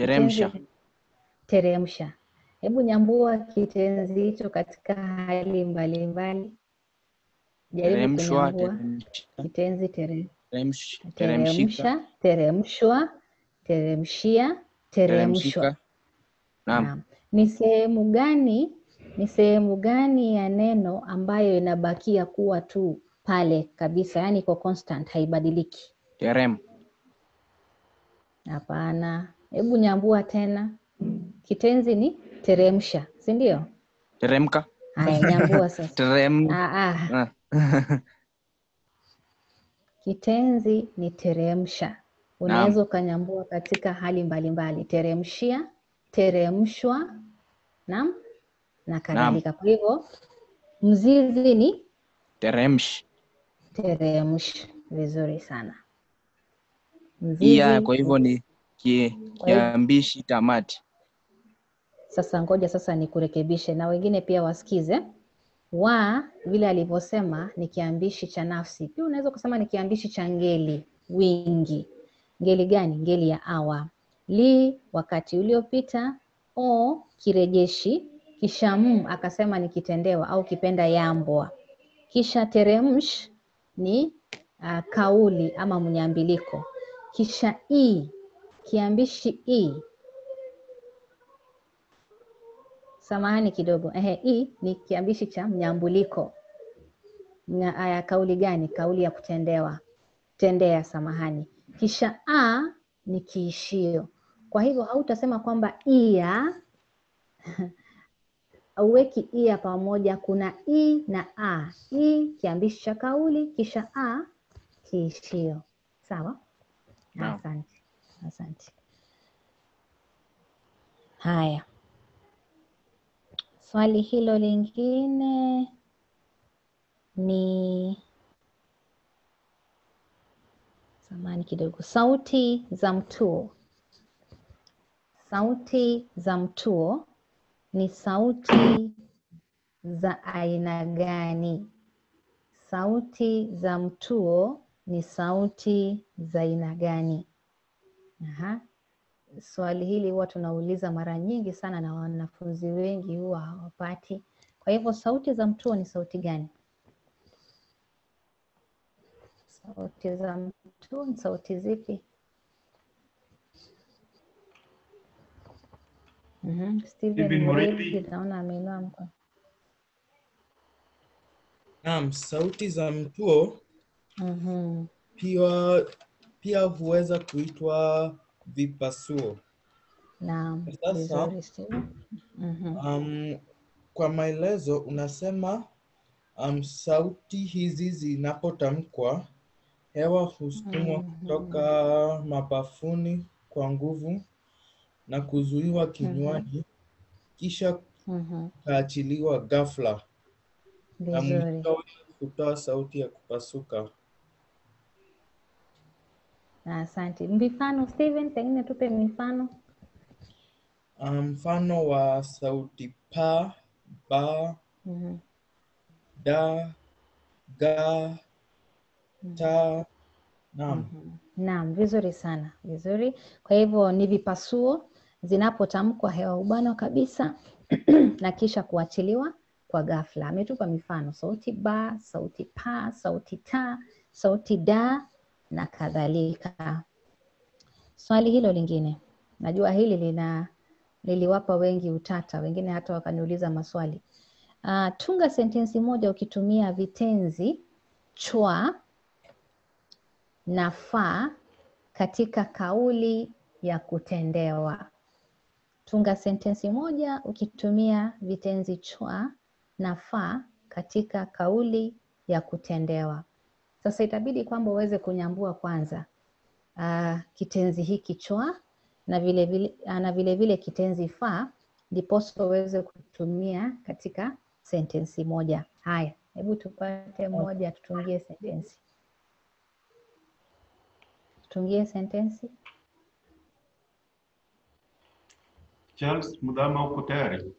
Teremsha. Kitenzi teremsha. Hebu nyambua kitenzi hicho katika hali mbalimbali. Jaribu Teremshwa, kunyambua teremsha, kitenzi tere, teremsh- teremshika, teremsha, teremshwa, teremshia, teremshwa. teremshika. Naam. Naam. Ni sehemu gani, ni sehemu gani ya neno ambayo inabakia kuwa tu pale kabisa, yaani iko constant, haibadiliki? Terem. Hapana. Hebu nyambua tena. Kitenzi ni teremsha, si ndio? Teremka. Haya, nyambua sasa. Terem. Ah, ah. Ah. Kitenzi ni teremsha. Unaweza ukanyambua katika hali mbalimbali, teremshia, teremshwa, naam, na kadhalika. Kwa hivyo mzizi ni Teremsh. teremsh. Vizuri sana. Mzizi Ia kwa hivyo ni kie- Kwa hivyo- kiambishi tamati. Sasa ngoja sasa nikurekebishe na wengine pia wasikize. Wa vile alivyosema ni kiambishi cha nafsi, pia unaweza kusema ni kiambishi cha ngeli, wingi. Ngeli gani? Ngeli ya awa. Li wakati uliopita, o kirejeshi, kisha m akasema ni kitendewa au kipenda yambwa, kisha teremsh ni uh, kauli ama mnyambiliko, kisha i kiambishi i Samahani kidogo. Ehe, i ni kiambishi cha mnyambuliko. Mnya, aya, kauli gani? Kauli ya kutendewa, tendea, samahani. Kisha a ni kiishio. Kwa hivyo hautasema kwamba ia auweki ia pamoja. Kuna i na a. I kiambishi cha kauli, kisha a kiishio. Sawa? Naam. Asante, asante. Haya. Swali hilo lingine ni samani kidogo, sauti za mtuo. Sauti za mtuo ni sauti za aina gani? Sauti za mtuo ni sauti za aina gani? Aha. Swali hili huwa tunauliza mara nyingi sana na wanafunzi wengi huwa hawapati. Kwa hivyo sauti za mtuo ni sauti gani? Sauti za mtuo ni sauti zipi? Mhm. Steven Steven Murithi Murithi. naona ameinua mkono. Naam, sauti za mtuo Mhm. pia pia huweza kuitwa vipasuo. Naam, Sasa vizuri Steven. Mhm. um, kwa maelezo unasema um, sauti hizi zinapotamkwa hewa husukumwa kutoka mapafuni kwa nguvu na kuzuiwa kinywani kisha Mhm. kaachiliwa ghafla na Vizuri. mwishowe kutoa sauti ya kupasuka. Asante. Mifano Steven, pengine tupe mifano. Um, Mfano wa sauti pa, ba, Mhm. da, ga, ta. Naam. Naam, vizuri sana, vizuri. Kwa hivyo ni vipasuo zinapotamkwa hewa ubanwa kabisa na kisha kuachiliwa kwa ghafla. Ametupa mifano sauti ba, sauti pa, sauti ta, sauti da na kadhalika. Swali hilo lingine, najua hili lina liliwapa wengi utata, wengine hata wakaniuliza maswali. Uh, tunga sentensi moja ukitumia vitenzi chwa na fa katika kauli ya kutendewa. Tunga sentensi moja ukitumia vitenzi chwa na fa katika kauli ya kutendewa. Sasa itabidi kwamba uweze kunyambua kwanza uh, kitenzi hiki chwa na vile vile, ah, na vile vile kitenzi fa ndiposa uweze kutumia katika sentensi moja. Haya, hebu tupate moja, tutungie sentensi. Tutungie sentensi. Charles Mudhama, uko tayari?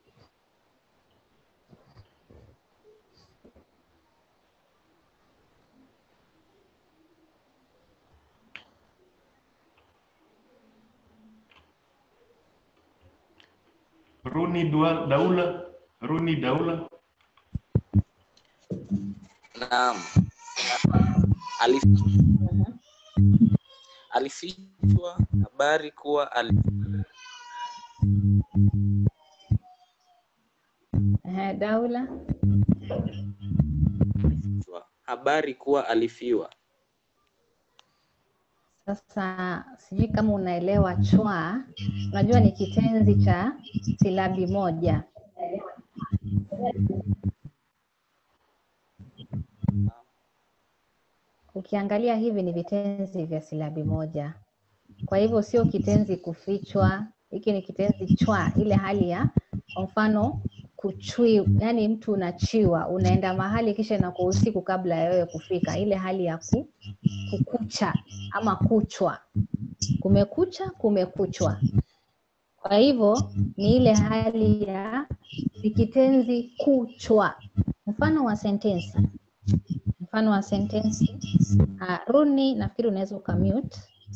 Runi Dua- Daula, Runi Daula. Naam. Alif... Alifichwa habari kuwa ali... Ehe, Daula. habari kuwa alifiwa. Sasa sijui kama unaelewa chwa. Unajua ni kitenzi cha silabi moja. Ukiangalia hivi ni vitenzi vya silabi moja, kwa hivyo sio kitenzi kufichwa. Hiki ni kitenzi chwa, ile hali ya kwa mfano kuchui, yani mtu unachiwa, unaenda mahali kisha inakuwa usiku kabla ya wewe kufika, ile hali ya ku, kukucha ama kuchwa, kumekucha, kumekuchwa. Kwa hivyo ni ile hali ya ni kitenzi kuchwa. Mfano wa sentensi, mfano wa sentensi uh, Runi, nafikiri unaweza ukamute.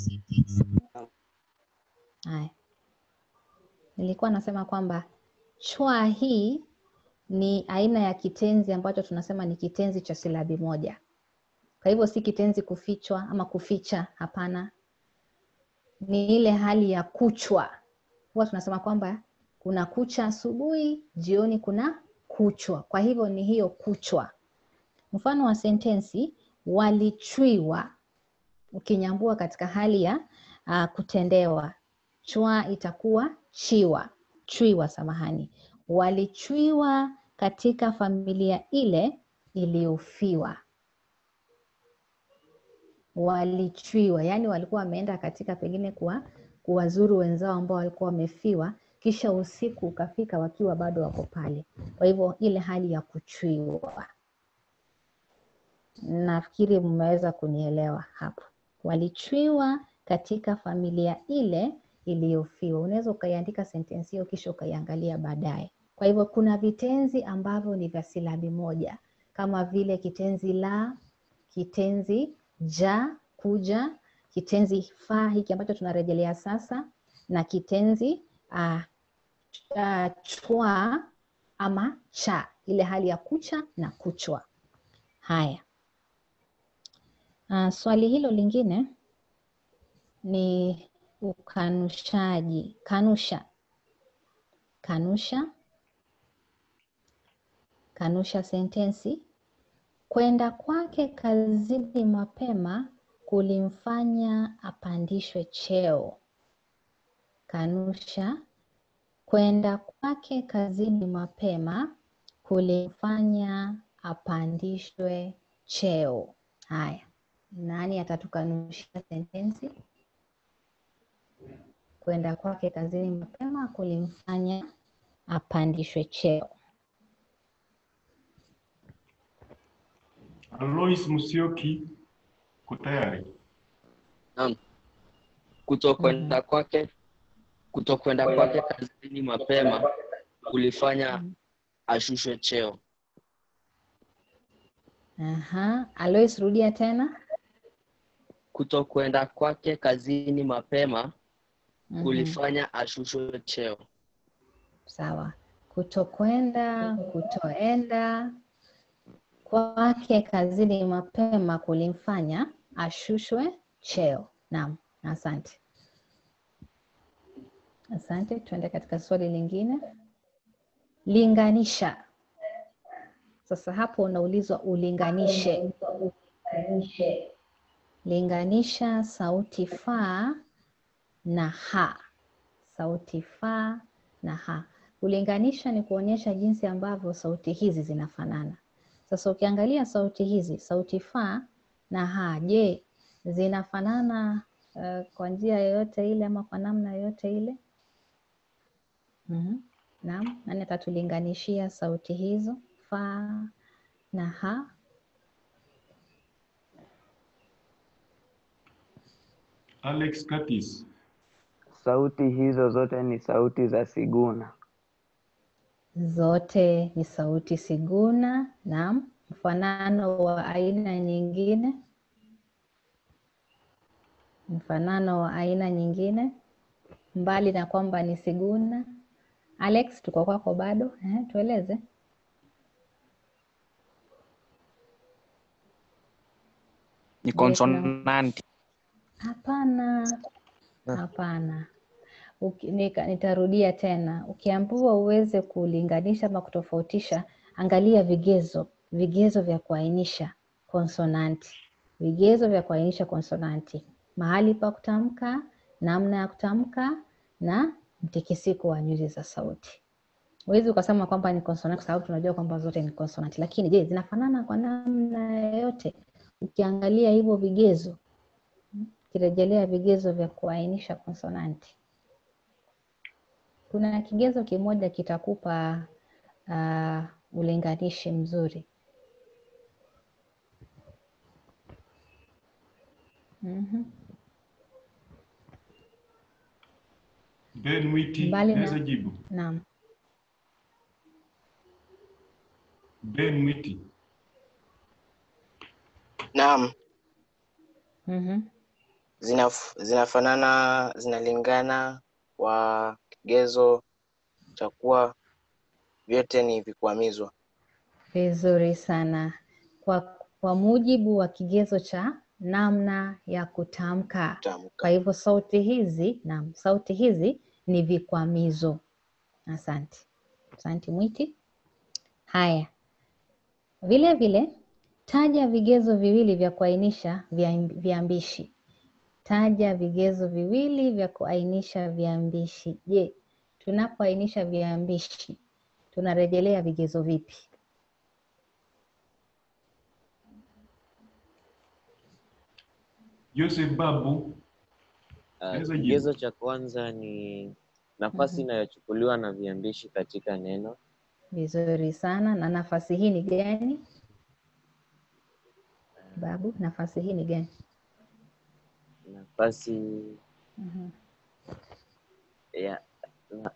Haya, nilikuwa nasema kwamba chwa hii ni aina ya kitenzi ambacho tunasema ni kitenzi cha silabi moja. Kwa hivyo si kitenzi kufichwa ama kuficha, hapana. Ni ile hali ya kuchwa. Huwa tunasema kwamba kuna kucha asubuhi, jioni kuna kuchwa. Kwa hivyo ni hiyo kuchwa. Mfano wa sentensi walichwiwa, ukinyambua katika hali ya uh, kutendewa, chwa itakuwa chiwa, chwiwa, samahani. Walichwiwa katika familia ile iliyofiwa. Walichwiwa, yaani walikuwa wameenda katika pengine kuwa kuwazuru wenzao ambao walikuwa wamefiwa, kisha usiku ukafika wakiwa bado wako pale. Kwa hivyo ile hali ya kuchwiwa. Nafikiri mmeweza kunielewa hapo. Walichwiwa katika familia ile iliyofiwa. Unaweza ukaiandika sentensi hiyo kisha ukaiangalia baadaye. Kwa hivyo kuna vitenzi ambavyo ni vya silabi moja kama vile kitenzi la, kitenzi ja, kuja, kitenzi fa hiki ambacho tunarejelea sasa, na kitenzi uh, uh, chwa ama cha, ile hali ya kucha na kuchwa. Haya. Uh, swali hilo lingine ni ukanushaji. Kanusha, kanusha, kanusha sentensi. Kwenda kwake kazini mapema kulimfanya apandishwe cheo. Kanusha, kwenda kwake kazini mapema kulimfanya apandishwe cheo. Haya, nani atatukanushia sentensi? Kwenda kwake kazini mapema kulimfanya apandishwe cheo. Alois Musyoki, uko tayari? Naam. Kutokwenda kwake kutokwenda kwake kazini mapema kulifanya ashushwe cheo. Aha, Alois, rudia tena. Kutokwenda kwake kazini mapema Mhm. kulifanya ashushwe cheo. Sawa. Kutokwenda, kutoenda kwake kazini mapema kulimfanya ashushwe cheo. Naam, asante. Asante, tuende katika swali lingine. Linganisha. Sasa hapo unaulizwa ulinganishe. Linganisha sauti fa na ha. Sauti fa na ha. Kulinganisha ni kuonyesha jinsi ambavyo sauti hizi zinafanana. Sasa ukiangalia sauti hizi, sauti fa na ha, je, zinafanana uh, kwa njia yoyote ile ama kwa namna yoyote ile? Mhm. Naam, nani atatulinganishia sauti hizo fa na ha? Alex Curtis. Sauti hizo zote ni sauti za siguna. Zote ni sauti siguna. Naam, mfanano wa aina nyingine, mfanano wa aina nyingine, mbali na kwamba ni siguna. Alex, tuko kwako bado. Eh, tueleze. Ni Je, kuna konsonanti. Hapana, hapana. Uki- nika- Nitarudia tena. Ukiambiwa uweze kulinganisha ama kutofautisha, angalia vigezo, vigezo vya kuainisha konsonanti, vigezo vya kuainisha konsonanti, mahali pa kutamka, namna ya kutamka na mtikisiko wa nyuzi za sauti. Huwezi ukasema kwamba ni konsonanti kwa sababu tunajua kwamba zote ni konsonanti, lakini je, zinafanana kwa namna yoyote? Ukiangalia hivyo vigezo ukirejelea vigezo vya kuainisha konsonanti. Kuna kigezo kimoja kitakupa uh, ulinganishi mzuri. Mhm. Ben Mwiti, Mbali naweza na jibu. naam, Ben Mwiti, Naam, mhm, zinaf, zinafanana, zinalingana kwa kigezo cha kuwa vyote ni vikwamizwa. vizuri sana. Kwa, kwa mujibu wa kigezo cha namna ya kutamka. Kwa hivyo sauti hizi, naam, sauti hizi ni vikwamizo. Asante, asante Mwiti. Haya, vile vile taja vigezo viwili vya kuainisha via- viambishi. Taja vigezo viwili vya kuainisha viambishi. Je, tunapoainisha viambishi tunarejelea vigezo vipi? Joseph Babu, Uh, naweza jibu. kigezo cha kwanza ni nafasi inayochukuliwa na viambishi katika neno. Vizuri sana. Na nafasi hii ni gani? Babu, nafasi hii ni gani? Nafasi Mhm. ya na,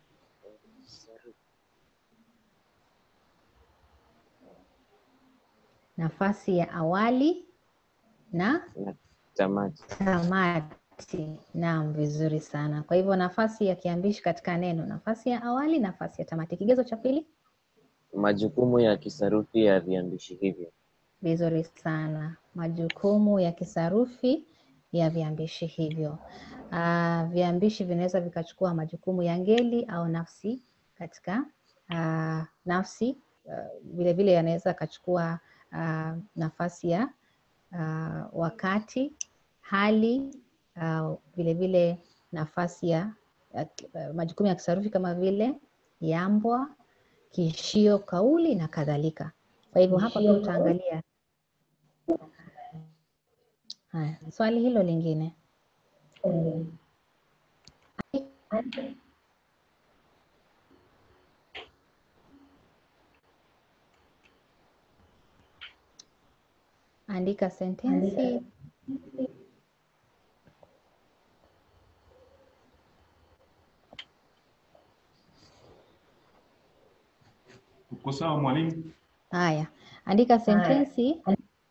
Nafasi ya awali na na tamati. tamati. Naam, vizuri sana. Kwa hivyo nafasi ya kiambishi katika neno, nafasi ya awali, nafasi ya tamati. Kigezo cha pili, Majukumu ya kisarufi ya viambishi hivyo. vizuri sana. Majukumu ya kisarufi ya viambishi hivyo. Ah, viambishi vinaweza vikachukua majukumu ya ngeli au nafsi katika ah, nafsi. ah, Vile vile yanaweza akachukua ah, nafasi ya ah, wakati, hali, ah, vile vile nafasi ya ya- ah, majukumu ya kisarufi kama vile yambwa, kiishio, kauli na kadhalika. Kwa hivyo hapa pia utaangalia haya, swali hilo lingine. Andika sentensi uko sawa mwalimu? Haya, andika sentensi,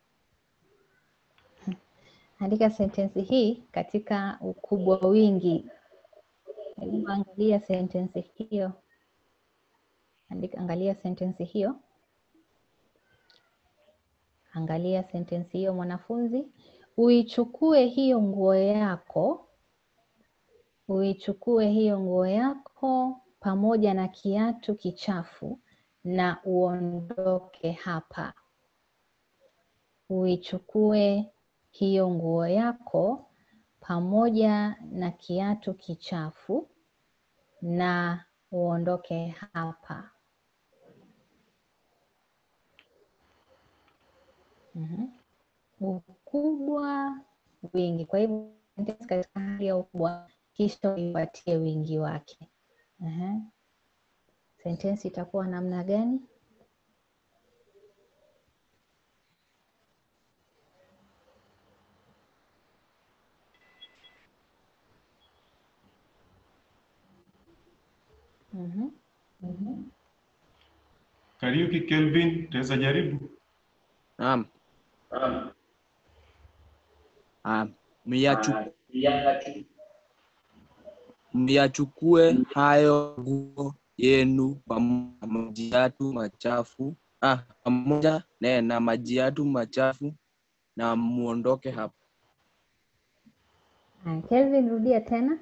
andika sentensi hii katika ukubwa wingi. Hebu angalia sentensi hiyo, andika, angalia sentensi hiyo, angalia sentensi hiyo mwanafunzi. Uichukue hiyo nguo yako, uichukue hiyo nguo yako pamoja na kiatu kichafu na uondoke hapa. Uichukue hiyo nguo yako pamoja na kiatu kichafu na uondoke hapa. Mhm. Ukubwa, wingi. Kwa hivyo sentensi katika hali ya ukubwa, kisha uipatie wingi wake. Ehe. Sentensi itakuwa namna gani? Mhm. Kariuki Kelvin, utaweza jaribu? Naam. Ah, myachu- myachukue hayo nguo yenu pamoja na maji yatu machafu ah, pamoja na, na maji yatu machafu na muondoke hapa. Haya, Kelvin, rudia tena.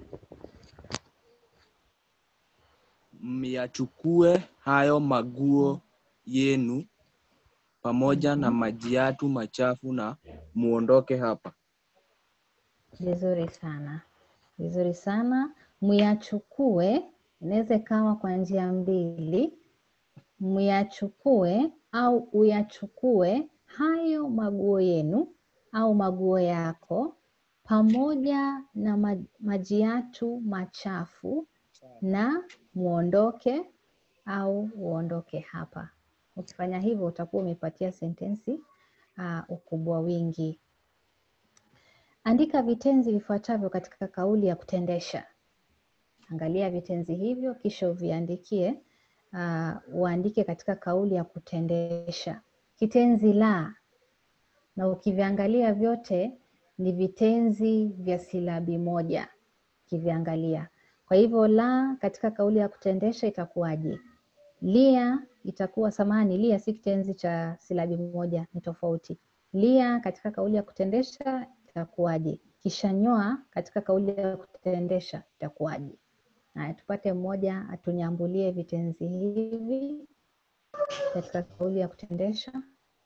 Myachukue hayo maguo yenu pamoja na maji yatu machafu na muondoke hapa. Vizuri sana, vizuri sana. Myachukue inaweza ikawa kwa njia mbili, myachukue au uyachukue hayo maguo yenu au maguo yako pamoja na ma- maji yatu machafu na muondoke au uondoke hapa. Ukifanya hivyo utakuwa umepatia sentensi uh, ukubwa wingi. Andika vitenzi vifuatavyo katika kauli ya kutendesha. Angalia vitenzi hivyo kisha uviandikie, uh, uandike katika kauli ya kutendesha. Kitenzi la, na ukiviangalia vyote ni vitenzi vya silabi moja, ukiviangalia. Kwa hivyo la katika kauli ya kutendesha itakuwaje? Lia itakuwa samahani, lia si kitenzi cha silabi moja, ni tofauti. Lia katika kauli ya kutendesha itakuwaje? Kisha nyoa katika kauli ya kutendesha itakuwaje? Haya, tupate mmoja atunyambulie vitenzi hivi katika kauli ya kutendesha.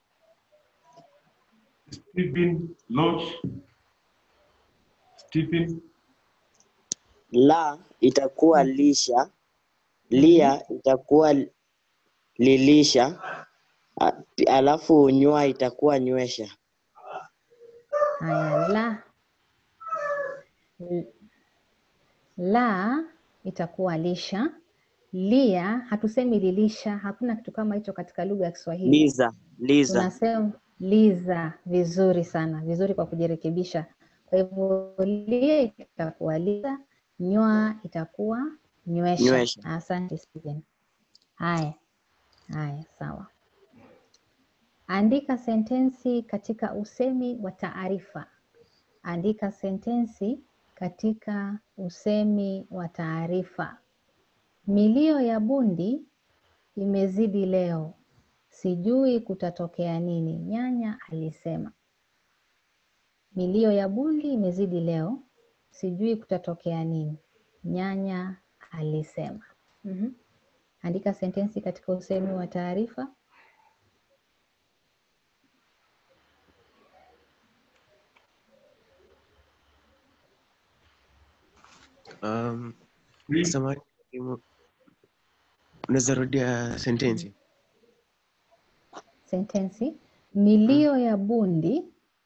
Stephen Lodge. Stephen La itakuwa lisha, lia itakuwa lilisha, a- alafu nywa itakuwa nywesha. Haya, la L- la itakuwa lisha. Lia hatusemi lilisha, hakuna kitu kama hicho katika lugha ya Kiswahili. Liza, liza. Tunasema liza. Vizuri sana, vizuri kwa kujirekebisha. Kwa hivyo lia itakuwa liza, nywa itakuwa nywesha. Nywesha. Asante Steven. Haya, haya, sawa. Andika sentensi katika usemi wa taarifa. Andika sentensi katika usemi wa taarifa. Milio ya bundi imezidi leo, sijui kutatokea nini, nyanya alisema. Milio ya bundi imezidi leo, sijui kutatokea nini, nyanya alisema. Mhm. Andika sentensi katika usemi wa taarifa. Um, samahani, mwalimu. unaweza rudia sentensi? Sentensi, milio ya bundi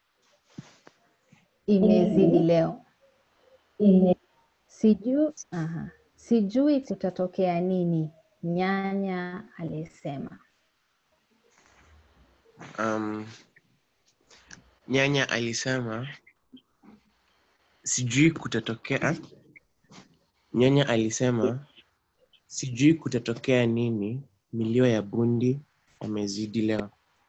imezidi leo. Sijui, aha, sijui kutatokea nini, nyanya alisema. Um, nyanya alisema sijui kutatokea. Nyanya alisema sijui kutatokea nini, milio ya bundi amezidi leo.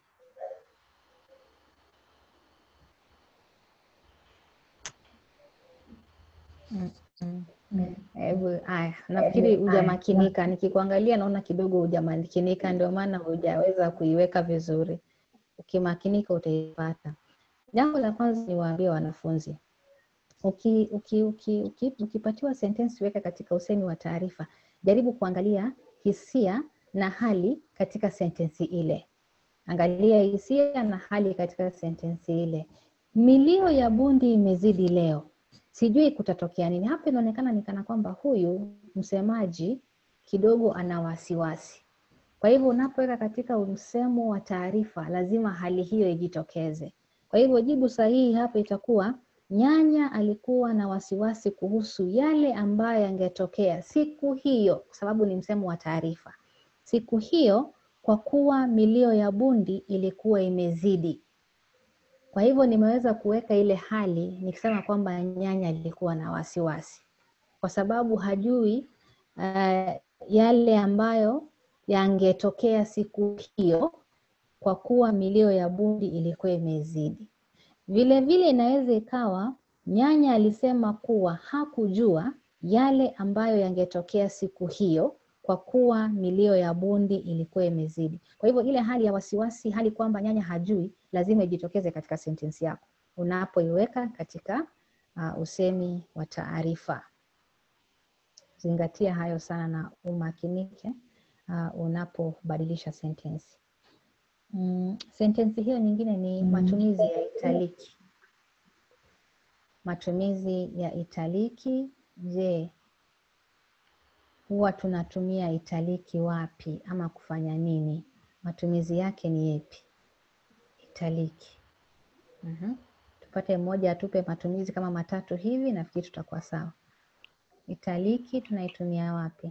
Mm, mm, mm. Hebu haya, nafikiri hujamakinika. Nikikuangalia naona kidogo hujamakinika, ndio maana hujaweza kuiweka vizuri. Ukimakinika utaipata. Jambo la kwanza niwaambie wanafunzi, uki, uki, uki, uki, ukipatiwa sentensi weka katika usemi wa taarifa, jaribu kuangalia hisia na hali katika sentensi ile. Angalia hisia na hali katika sentensi ile. Milio ya bundi imezidi leo, sijui kutatokea nini. Hapa inaonekana ni kana kwamba huyu msemaji kidogo ana wasiwasi. Kwa hivyo unapoweka katika msemo wa taarifa, lazima hali hiyo ijitokeze. Kwa hivyo jibu sahihi hapa itakuwa nyanya alikuwa na wasiwasi kuhusu yale ambayo yangetokea siku hiyo, kwa sababu ni msemo wa taarifa. Siku hiyo, kwa kuwa milio ya bundi ilikuwa imezidi. Kwa hivyo nimeweza kuweka ile hali nikisema kwamba nyanya alikuwa na wasiwasi, kwa sababu hajui uh, yale ambayo yangetokea siku hiyo, kwa kuwa milio ya bundi ilikuwa imezidi. Vile vile inaweza ikawa nyanya alisema kuwa hakujua yale ambayo yangetokea siku hiyo kwa kuwa milio ya bundi ilikuwa imezidi. Kwa hivyo ile hali ya wasiwasi, hali kwamba nyanya hajui, lazima ijitokeze katika sentensi yako unapoiweka katika uh, usemi wa taarifa. Zingatia hayo sana na umakinike uh, unapobadilisha sentensi. Mm, sentensi hiyo nyingine ni matumizi ya italiki. Matumizi ya italiki. Je, huwa tunatumia italiki wapi ama kufanya nini? Matumizi yake ni yepi? Italiki. Mhm. Tupate mmoja atupe matumizi kama matatu hivi, nafikiri tutakuwa sawa. Italiki tunaitumia wapi?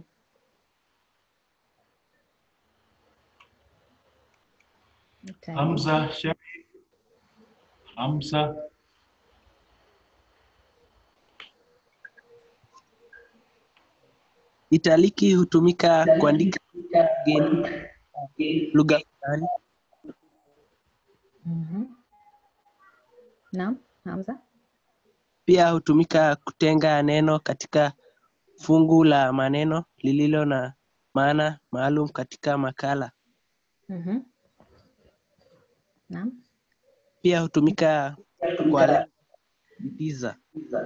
Italiki. Hamza Shafi. Hamza. Italiki hutumika kuandika geni lugha fulani. Mhm. Naam, Hamza. Pia hutumika kutenga neno katika fungu la maneno lililo na maana maalum katika makala. Mhm. Naam. Pia hutumika kwa lengo la kusisitiza.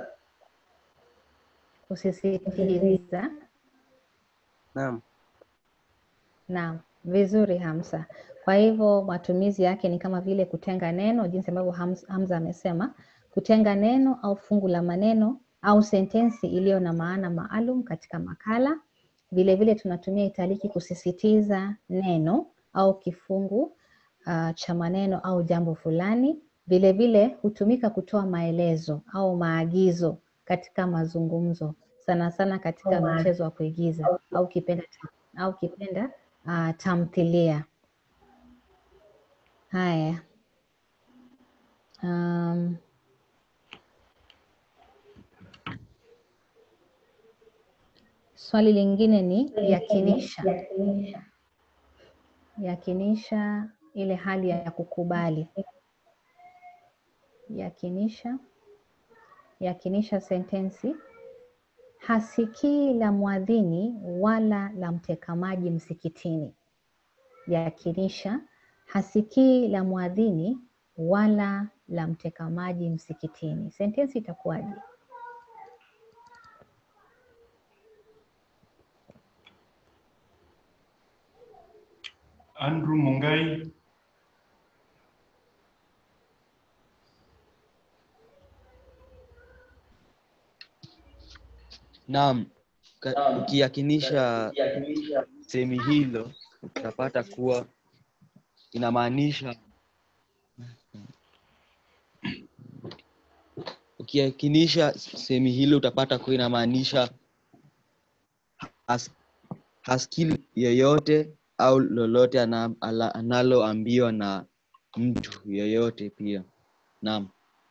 Kusisitiza. Naam. Naam, vizuri Hamza. Kwa hivyo matumizi yake ni kama vile kutenga neno, jinsi ambavyo Hams- Hamza amesema, kutenga neno au fungu la maneno au sentensi iliyo na maana maalum katika makala. Vile vile tunatumia italiki kusisitiza neno au kifungu uh, cha maneno au jambo fulani. Vile vile hutumika kutoa maelezo au maagizo katika mazungumzo, sana sana katika mchezo wa kuigiza au kipenda au kipenda uh, tamthilia. Haya. Um, swali lingine ni yakinisha. Yakinisha ile hali ya kukubali. Yakinisha. Yakinisha sentensi. Hasikii la mwadhini wala la mtekamaji msikitini. Yakinisha. Hasikii la mwadhini wala la mtekamaji msikitini. Sentensi itakuwaje? Andrew Mungai. Naam, ka- ukiyakinisha semi hilo utapata kuwa inamaanisha ukiyakinisha semi hilo utapata kuwa inamaanisha has, hasikii yeyote au lolote ana- ala- analoambiwa na mtu yeyote pia. Naam.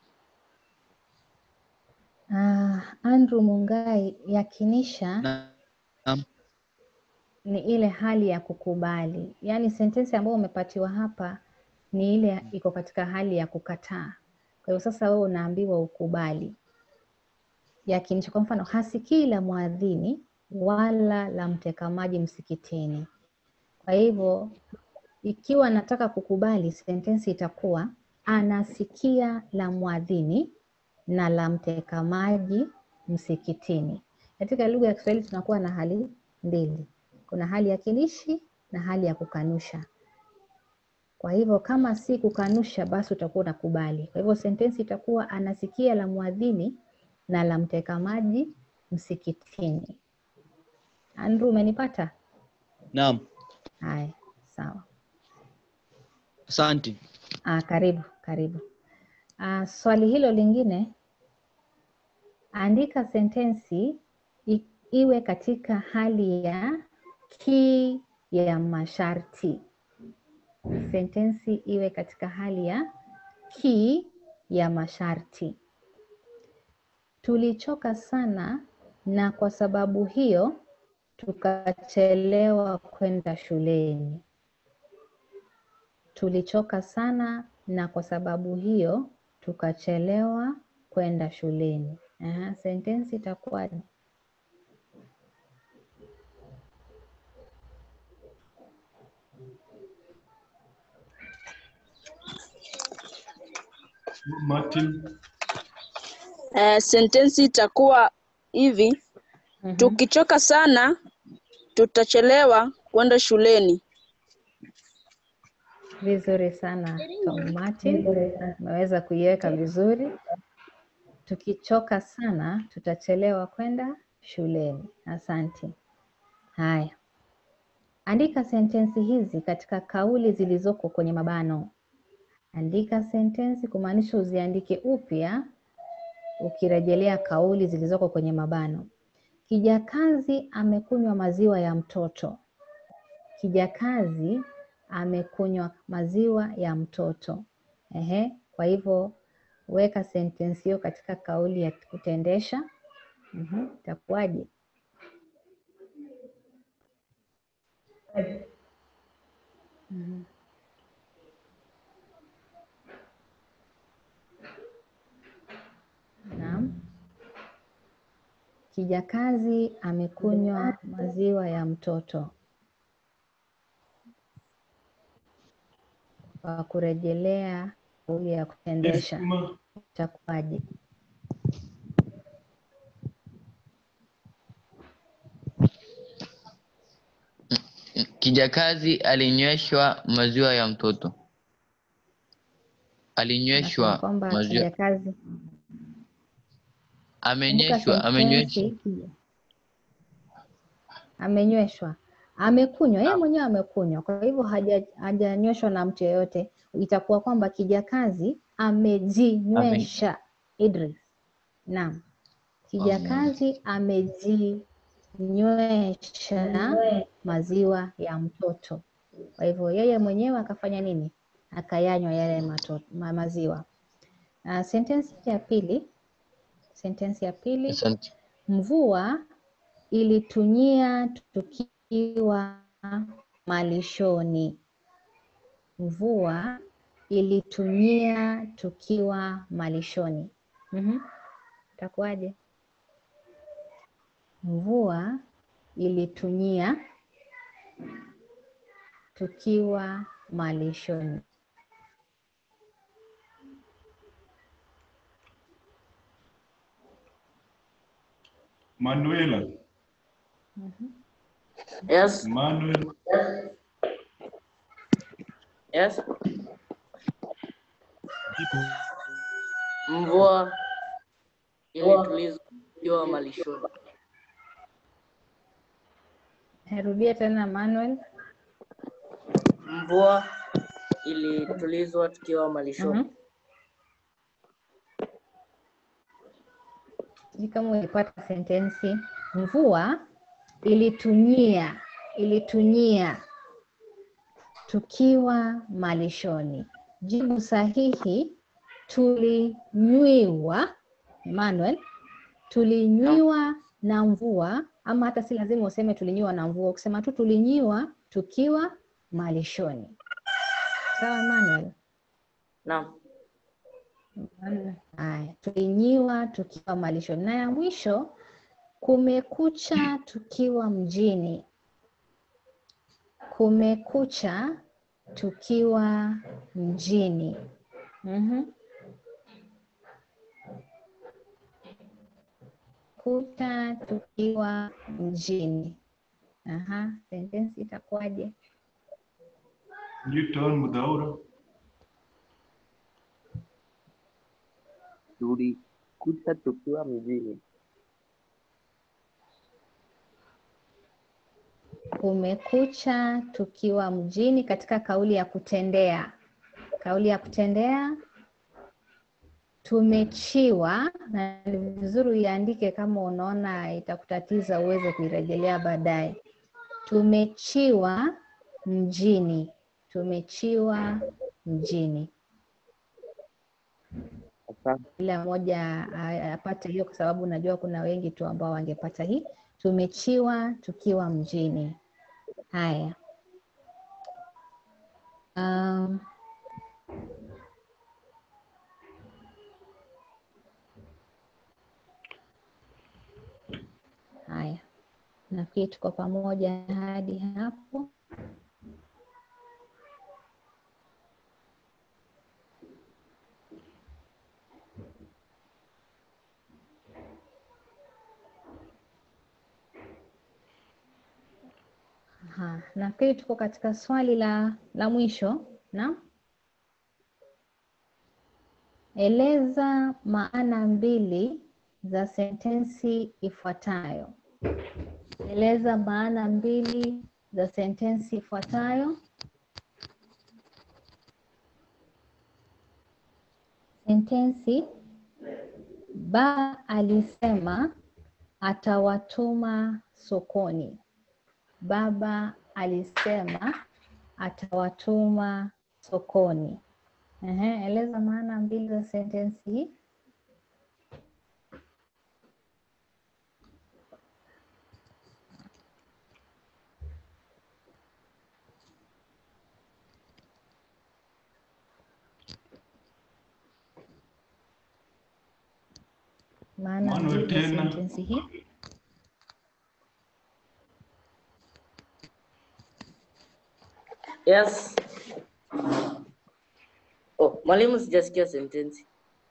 Ah, Andrew Mungai, yakinisha Naam. ni ile hali ya kukubali. Yaani sentensi ambayo umepatiwa hapa ni ile iko katika hali ya kukataa. Kwa hiyo sasa wewe unaambiwa ukubali. Yakinisha kwa mfano, hasikii la mwadhini wala la mtekamaji msikitini. Kwa hivyo ikiwa nataka kukubali, sentensi itakuwa anasikia la mwadhini na la mtekamaji msikitini. Katika lugha ya Kiswahili tunakuwa na hali mbili, kuna hali ya kinishi na hali ya kukanusha. Kwa hivyo kama si kukanusha, basi utakuwa unakubali. Kwa hivyo sentensi itakuwa anasikia la mwadhini na la mtekamaji msikitini. Andrew, umenipata? Naam. Haya, sawa. Asante. Ah, karibu karibu. Ah, swali hilo lingine, andika sentensi i- iwe katika hali ya ki ya masharti. Sentensi iwe katika hali ya ki ya masharti. Tulichoka sana na kwa sababu hiyo tukachelewa kwenda shuleni. Tulichoka sana na kwa sababu hiyo tukachelewa kwenda shuleni. Aha, sentensi itakuwaje? Martin. Eh, sentensi itakuwa hivi tukichoka sana tutachelewa kwenda shuleni. Vizuri sana Tom Martin, umeweza kuiweka vizuri. Tukichoka sana tutachelewa kwenda shuleni. Asante. Haya, andika sentensi hizi katika kauli zilizoko kwenye mabano. Andika sentensi kumaanisha uziandike upya ukirejelea kauli zilizoko kwenye mabano. Kijakazi amekunywa maziwa ya mtoto. Kijakazi amekunywa maziwa ya mtoto. Ehe, kwa hivyo weka sentensi hiyo katika kauli ya kutendesha. Mhm, itakuwaje? Mhm. Naam. Kijakazi amekunywa maziwa ya mtoto. Kwa kurejelea kauli ya kutendesha itakuwaje? Kijakazi alinyweshwa maziwa ya mtoto. Nasema Alinyweshwa kwamba maziwa. kijakazi Kumbuka Amenyeshwa, amenyweshwa. sentensi kija- amenyweshwa, amekunywa, yeye mwenyewe amekunywa, kwa hivyo haja- hajanyweshwa na mtu yeyote. Itakuwa kwamba kijakazi amejinywesha. Idris, naam, kijakazi amejinywesha maziwa ya mtoto. Kwa hivyo yeye mwenyewe akafanya nini? Akayanywa yale mato, ma, maziwa. Uh, sentensi ya pili sentensi ya pili Asante. mvua ilitunyia tukiwa malishoni mvua ilitunyia tukiwa malishoni Mhm. itakuwaje mvua ilitunyia tukiwa malishoni Manuela. Yes. Manuel. Yes. Mvua ilituliza tukiwa malishoni. Rudia tena Manuel. Mvua ilitulizwa tukiwa malishoni. Mhm. Sijui kama ulipata sentensi. Mvua ilitunyia, ilitunyia tukiwa malishoni. Jibu sahihi tulinywiwa, Emmanuel, tulinywiwa na mvua, ama hata si lazima useme tulinywiwa na mvua, ukisema tu tulinywiwa tukiwa malishoni. Sawa Emmanuel? Naam. Haya, tulinyiwa tukiwa malishoni. Na ya mwisho, kumekucha tukiwa mjini. Kumekucha tukiwa mjini. Mhm. Kucha tukiwa mjini. Aha, sentensi itakuwaje? Newton Mudhaura. Tulikuta tukiwa mjini. Kumekucha tukiwa mjini katika kauli ya kutendea. Kauli ya kutendea tumechiwa, na ni vizuri uiandike kama unaona itakutatiza uweze kuirejelea baadaye. Tumechiwa mjini. Tumechiwa mjini. Kila mmoja a- apate hiyo, kwa sababu najua kuna wengi tu ambao wangepata hii. Tumechiwa tukiwa mjini. Haya. Um, haya, nafikiri tuko pamoja hadi hapo. Aha, nafikiri tuko katika swali la la mwisho na eleza maana mbili za sentensi ifuatayo. Eleza maana mbili za sentensi ifuatayo. Sentensi ba alisema atawatuma sokoni. Baba alisema atawatuma sokoni. Ehe, eleza maana mbili za sentensi hii. Maana Manuel mbili za tena. sentensi hii. Yes. Oh, mwalimu sijasikia sentensi.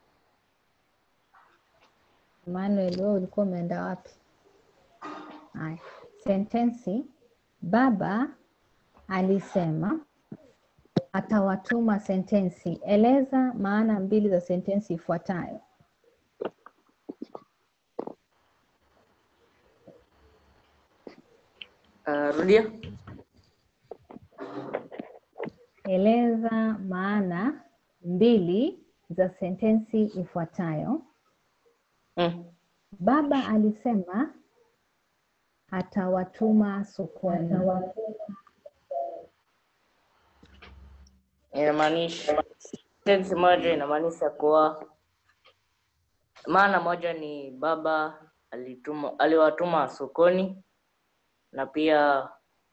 Manuel, wewe ulikuwa umeenda wapi? Haya, sentensi baba alisema atawatuma sentensi. Eleza maana mbili za sentensi ifuatayo. Uh, rudia. Eleza maana mbili za sentensi ifuatayo. Mm. Baba alisema atawatuma sokoni. Inamaanisha sentensi moja inamaanisha kuwa maana moja ni baba alituma aliwatuma sokoni na pia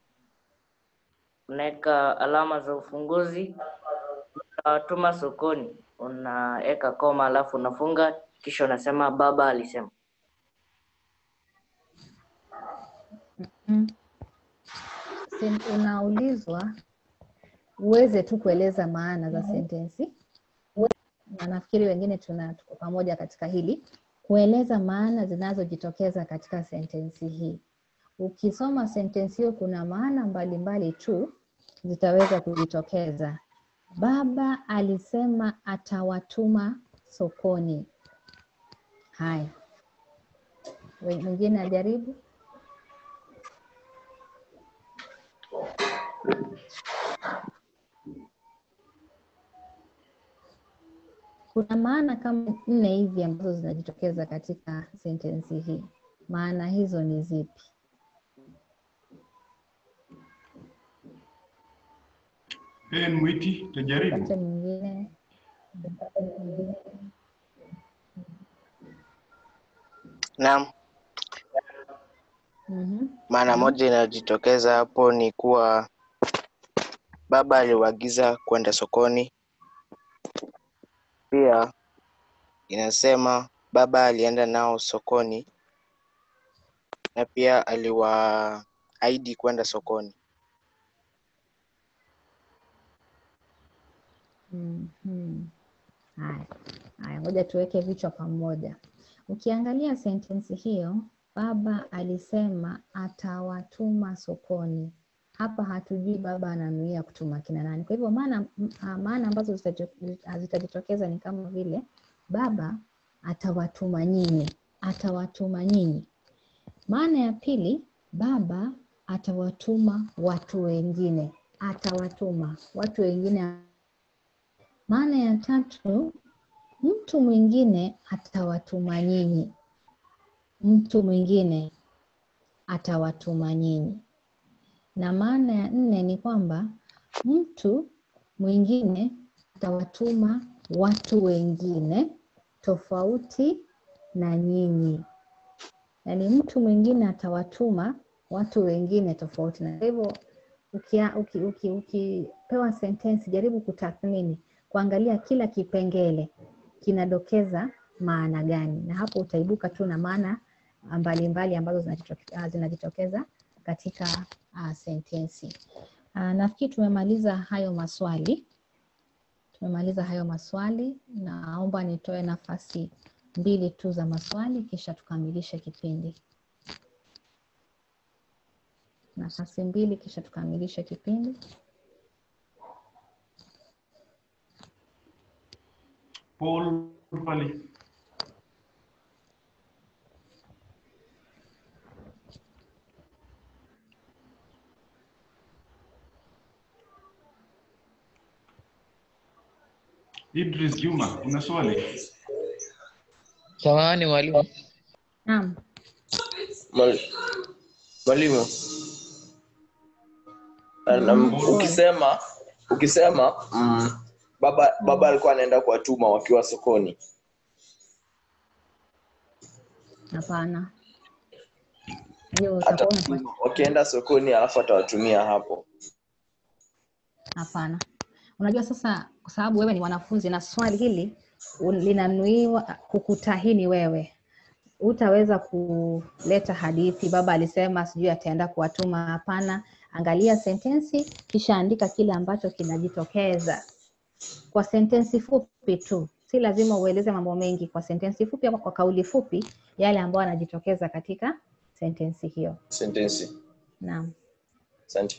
unaweka alama za ufunguzi unawatuma sokoni unaweka koma alafu unafunga kisha unasema baba alisema Mm. Sen- Unaulizwa uweze tu kueleza maana za sentensi, na nafikiri wengine tuna tuko pamoja katika hili, kueleza maana zinazojitokeza katika sentensi hii. Ukisoma sentensi hiyo, kuna maana mbalimbali tu zitaweza kujitokeza. Baba alisema atawatuma sokoni. Haya, We- mwingine ajaribu. Kuna maana kama nne hivi ambazo zinajitokeza katika sentensi hii. Maana hizo ni zipi? Helen Mwiti, tajaribu. Pate mwingine. Naam, Mhm. maana moja inayojitokeza hapo ni kuwa baba aliwaagiza kwenda sokoni. Pia inasema baba alienda nao sokoni na pia aliwaahidi kwenda sokoni. Mhm. Haya, haya, ngoja tuweke vichwa pamoja. Ukiangalia sentensi hiyo, baba alisema atawatuma sokoni. Hapa hatujui baba ananuia kutuma kina nani. Kwa hivyo maana m- ah, maana ambazo zitajo- zitajitokeza ni kama vile baba atawatuma nyinyi, atawatuma nyinyi. Maana ya pili, baba atawatuma watu wengine, atawatuma watu wengine maana ya tatu, mtu mwingine atawatuma nyinyi, mtu mwingine atawatuma nyinyi. Na maana ya nne ni kwamba mtu mwingine atawatuma watu wengine tofauti na nyinyi. Yaani mtu mwingine atawatuma watu wengine tofauti na kwa hivyo ukia- uki- uki- ukipewa sentensi jaribu kutathmini kuangalia kila kipengele kinadokeza maana gani, na hapo utaibuka tu na maana mbalimbali ambazo zinajitoke- ah, zinajitokeza katika uh, sentensi. Uh, nafikiri tumemaliza hayo maswali, tumemaliza hayo maswali. Naomba nitoe nafasi mbili tu za maswali kisha tukamilishe kipindi. nafasi mbili, kisha tukamilishe kipindi. Paul pale. Idris Juma, una swali? Samahani mwalimu. Naam. Mwali- Mwalimu, um, ukisema ukisema mm, baba baba alikuwa anaenda kuwatuma wakiwa sokoni, Hapana, hiyo utakuwa atatuma unafanya. wakienda sokoni alafu atawatumia hapo. Hapana, unajua sasa, kwa sababu wewe ni mwanafunzi na swali hili un- linanuiwa kukutahini wewe, utaweza kuleta hadithi, baba alisema sijui ataenda kuwatuma. Hapana, angalia sentensi kisha andika kile ambacho kinajitokeza kwa sentensi fupi tu, si lazima ueleze mambo mengi. Kwa sentensi fupi ama kwa kauli fupi, yale ambayo yanajitokeza katika sentensi hiyo. Sentensi. Naam. Asante.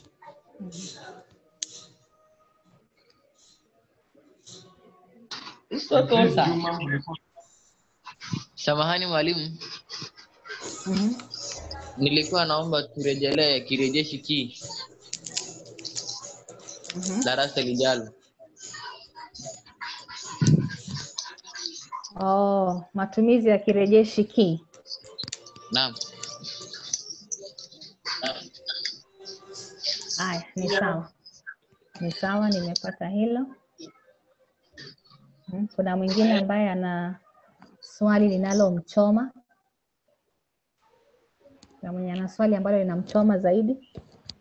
Idris Juma, umekuwa- Samahani mwalimu. Nilikuwa naomba turejelee kirejeshi ki darasa lijalo. Oh, matumizi ya kirejeshi ki. Naam. Haya, ni sawa, ni sawa, nimepata hilo. Mm, Kuna mwingine ambaye ana swali linalomchoma. Kuna mwenye ana swali ambalo linamchoma zaidi.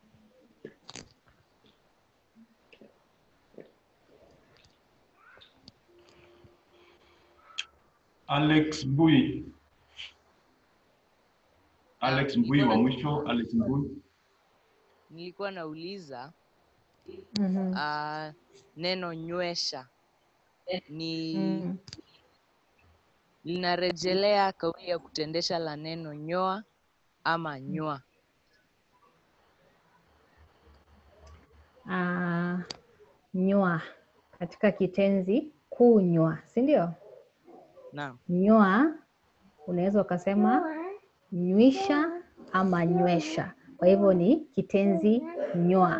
Alex Mbui. Alex Mbui wa mwisho, Alex Mbui. Nilikuwa nauliza Mhm. uh, neno nywesha ni Mm. linarejelea kauli ya kutendesha la neno nyoa ama nywa. Ah, nywa katika kitenzi kunywa, si ndio? Naam. Nywa unaweza ukasema nywisha ama nywesha. Kwa hivyo ni kitenzi nywa.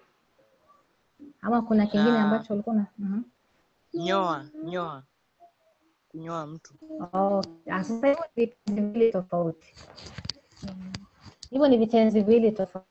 Ama kuna kingine Na- ambacho ulikuwa na Mhm. Nyoa, nyoa. Kunyoa mtu. Oh, ah, sasa hivyo ni vitenzi viwili tofauti. Hivyo ni vitenzi viwili tofauti.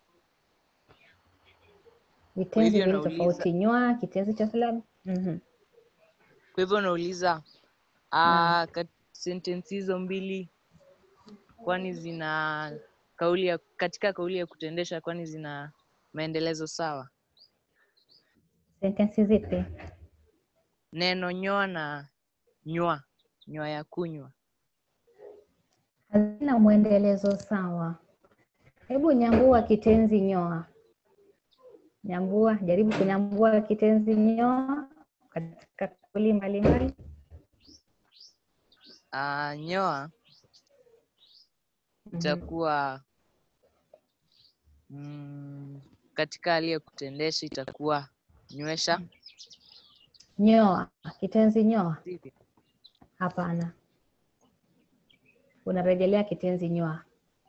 Vitenzi hivyo viwili nauliza- tofauti. Nywa kitenzi cha silabi. Mhm. Kwa hivyo nauliza uh, kat, sentensi hizo mbili kwani zina kauli ya katika kauli ya kutendesha kwani zina maendelezo sawa? Sentensi zipi? Neno nyoa na nywa, nywa ya kunywa. Hazina mwendelezo sawa. Hebu nyambua kitenzi nyoa. Nyambua, jaribu kunyambua kitenzi nyoa katika kauli mbalimbali. Uh, nyoa itakuwa mm, katika hali ya kutendesha itakuwa nywesha. Nyoa, kitenzi nyoa. Hapana, unarejelea kitenzi nyoa.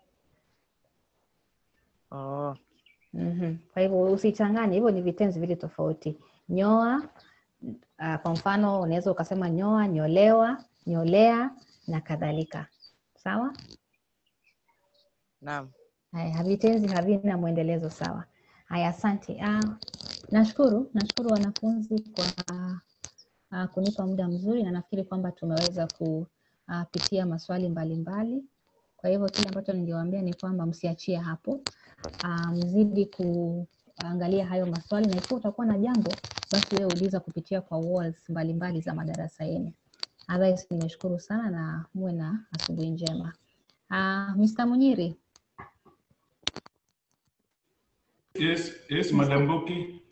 Oh. Mhm. Kwa hivyo usichanganye, hivyo ni vitenzi vili tofauti. Nyoa, uh, kwa mfano unaweza ukasema nyoa, nyolewa, nyolea na kadhalika. Sawa? Naam. Haya, vitenzi havina mwendelezo sawa. Haya, asante. Ah, nashukuru, nashukuru wanafunzi kwa ah, kunipa muda mzuri na nafikiri kwamba tumeweza kupitia maswali mbalimbali. Kwa hivyo kile ambacho ningewaambia ni kwamba msiachie hapo, ah, mzidi kuangalia hayo maswali na ikiwa utakuwa na jambo basi wewe uliza kupitia kwa walls mbalimbali za madarasa yenu. Otherwise, nimeshukuru sana na muwe na asubuhi njema. Ah, Mr. Munyiri. Yes, yes, Madam Boki.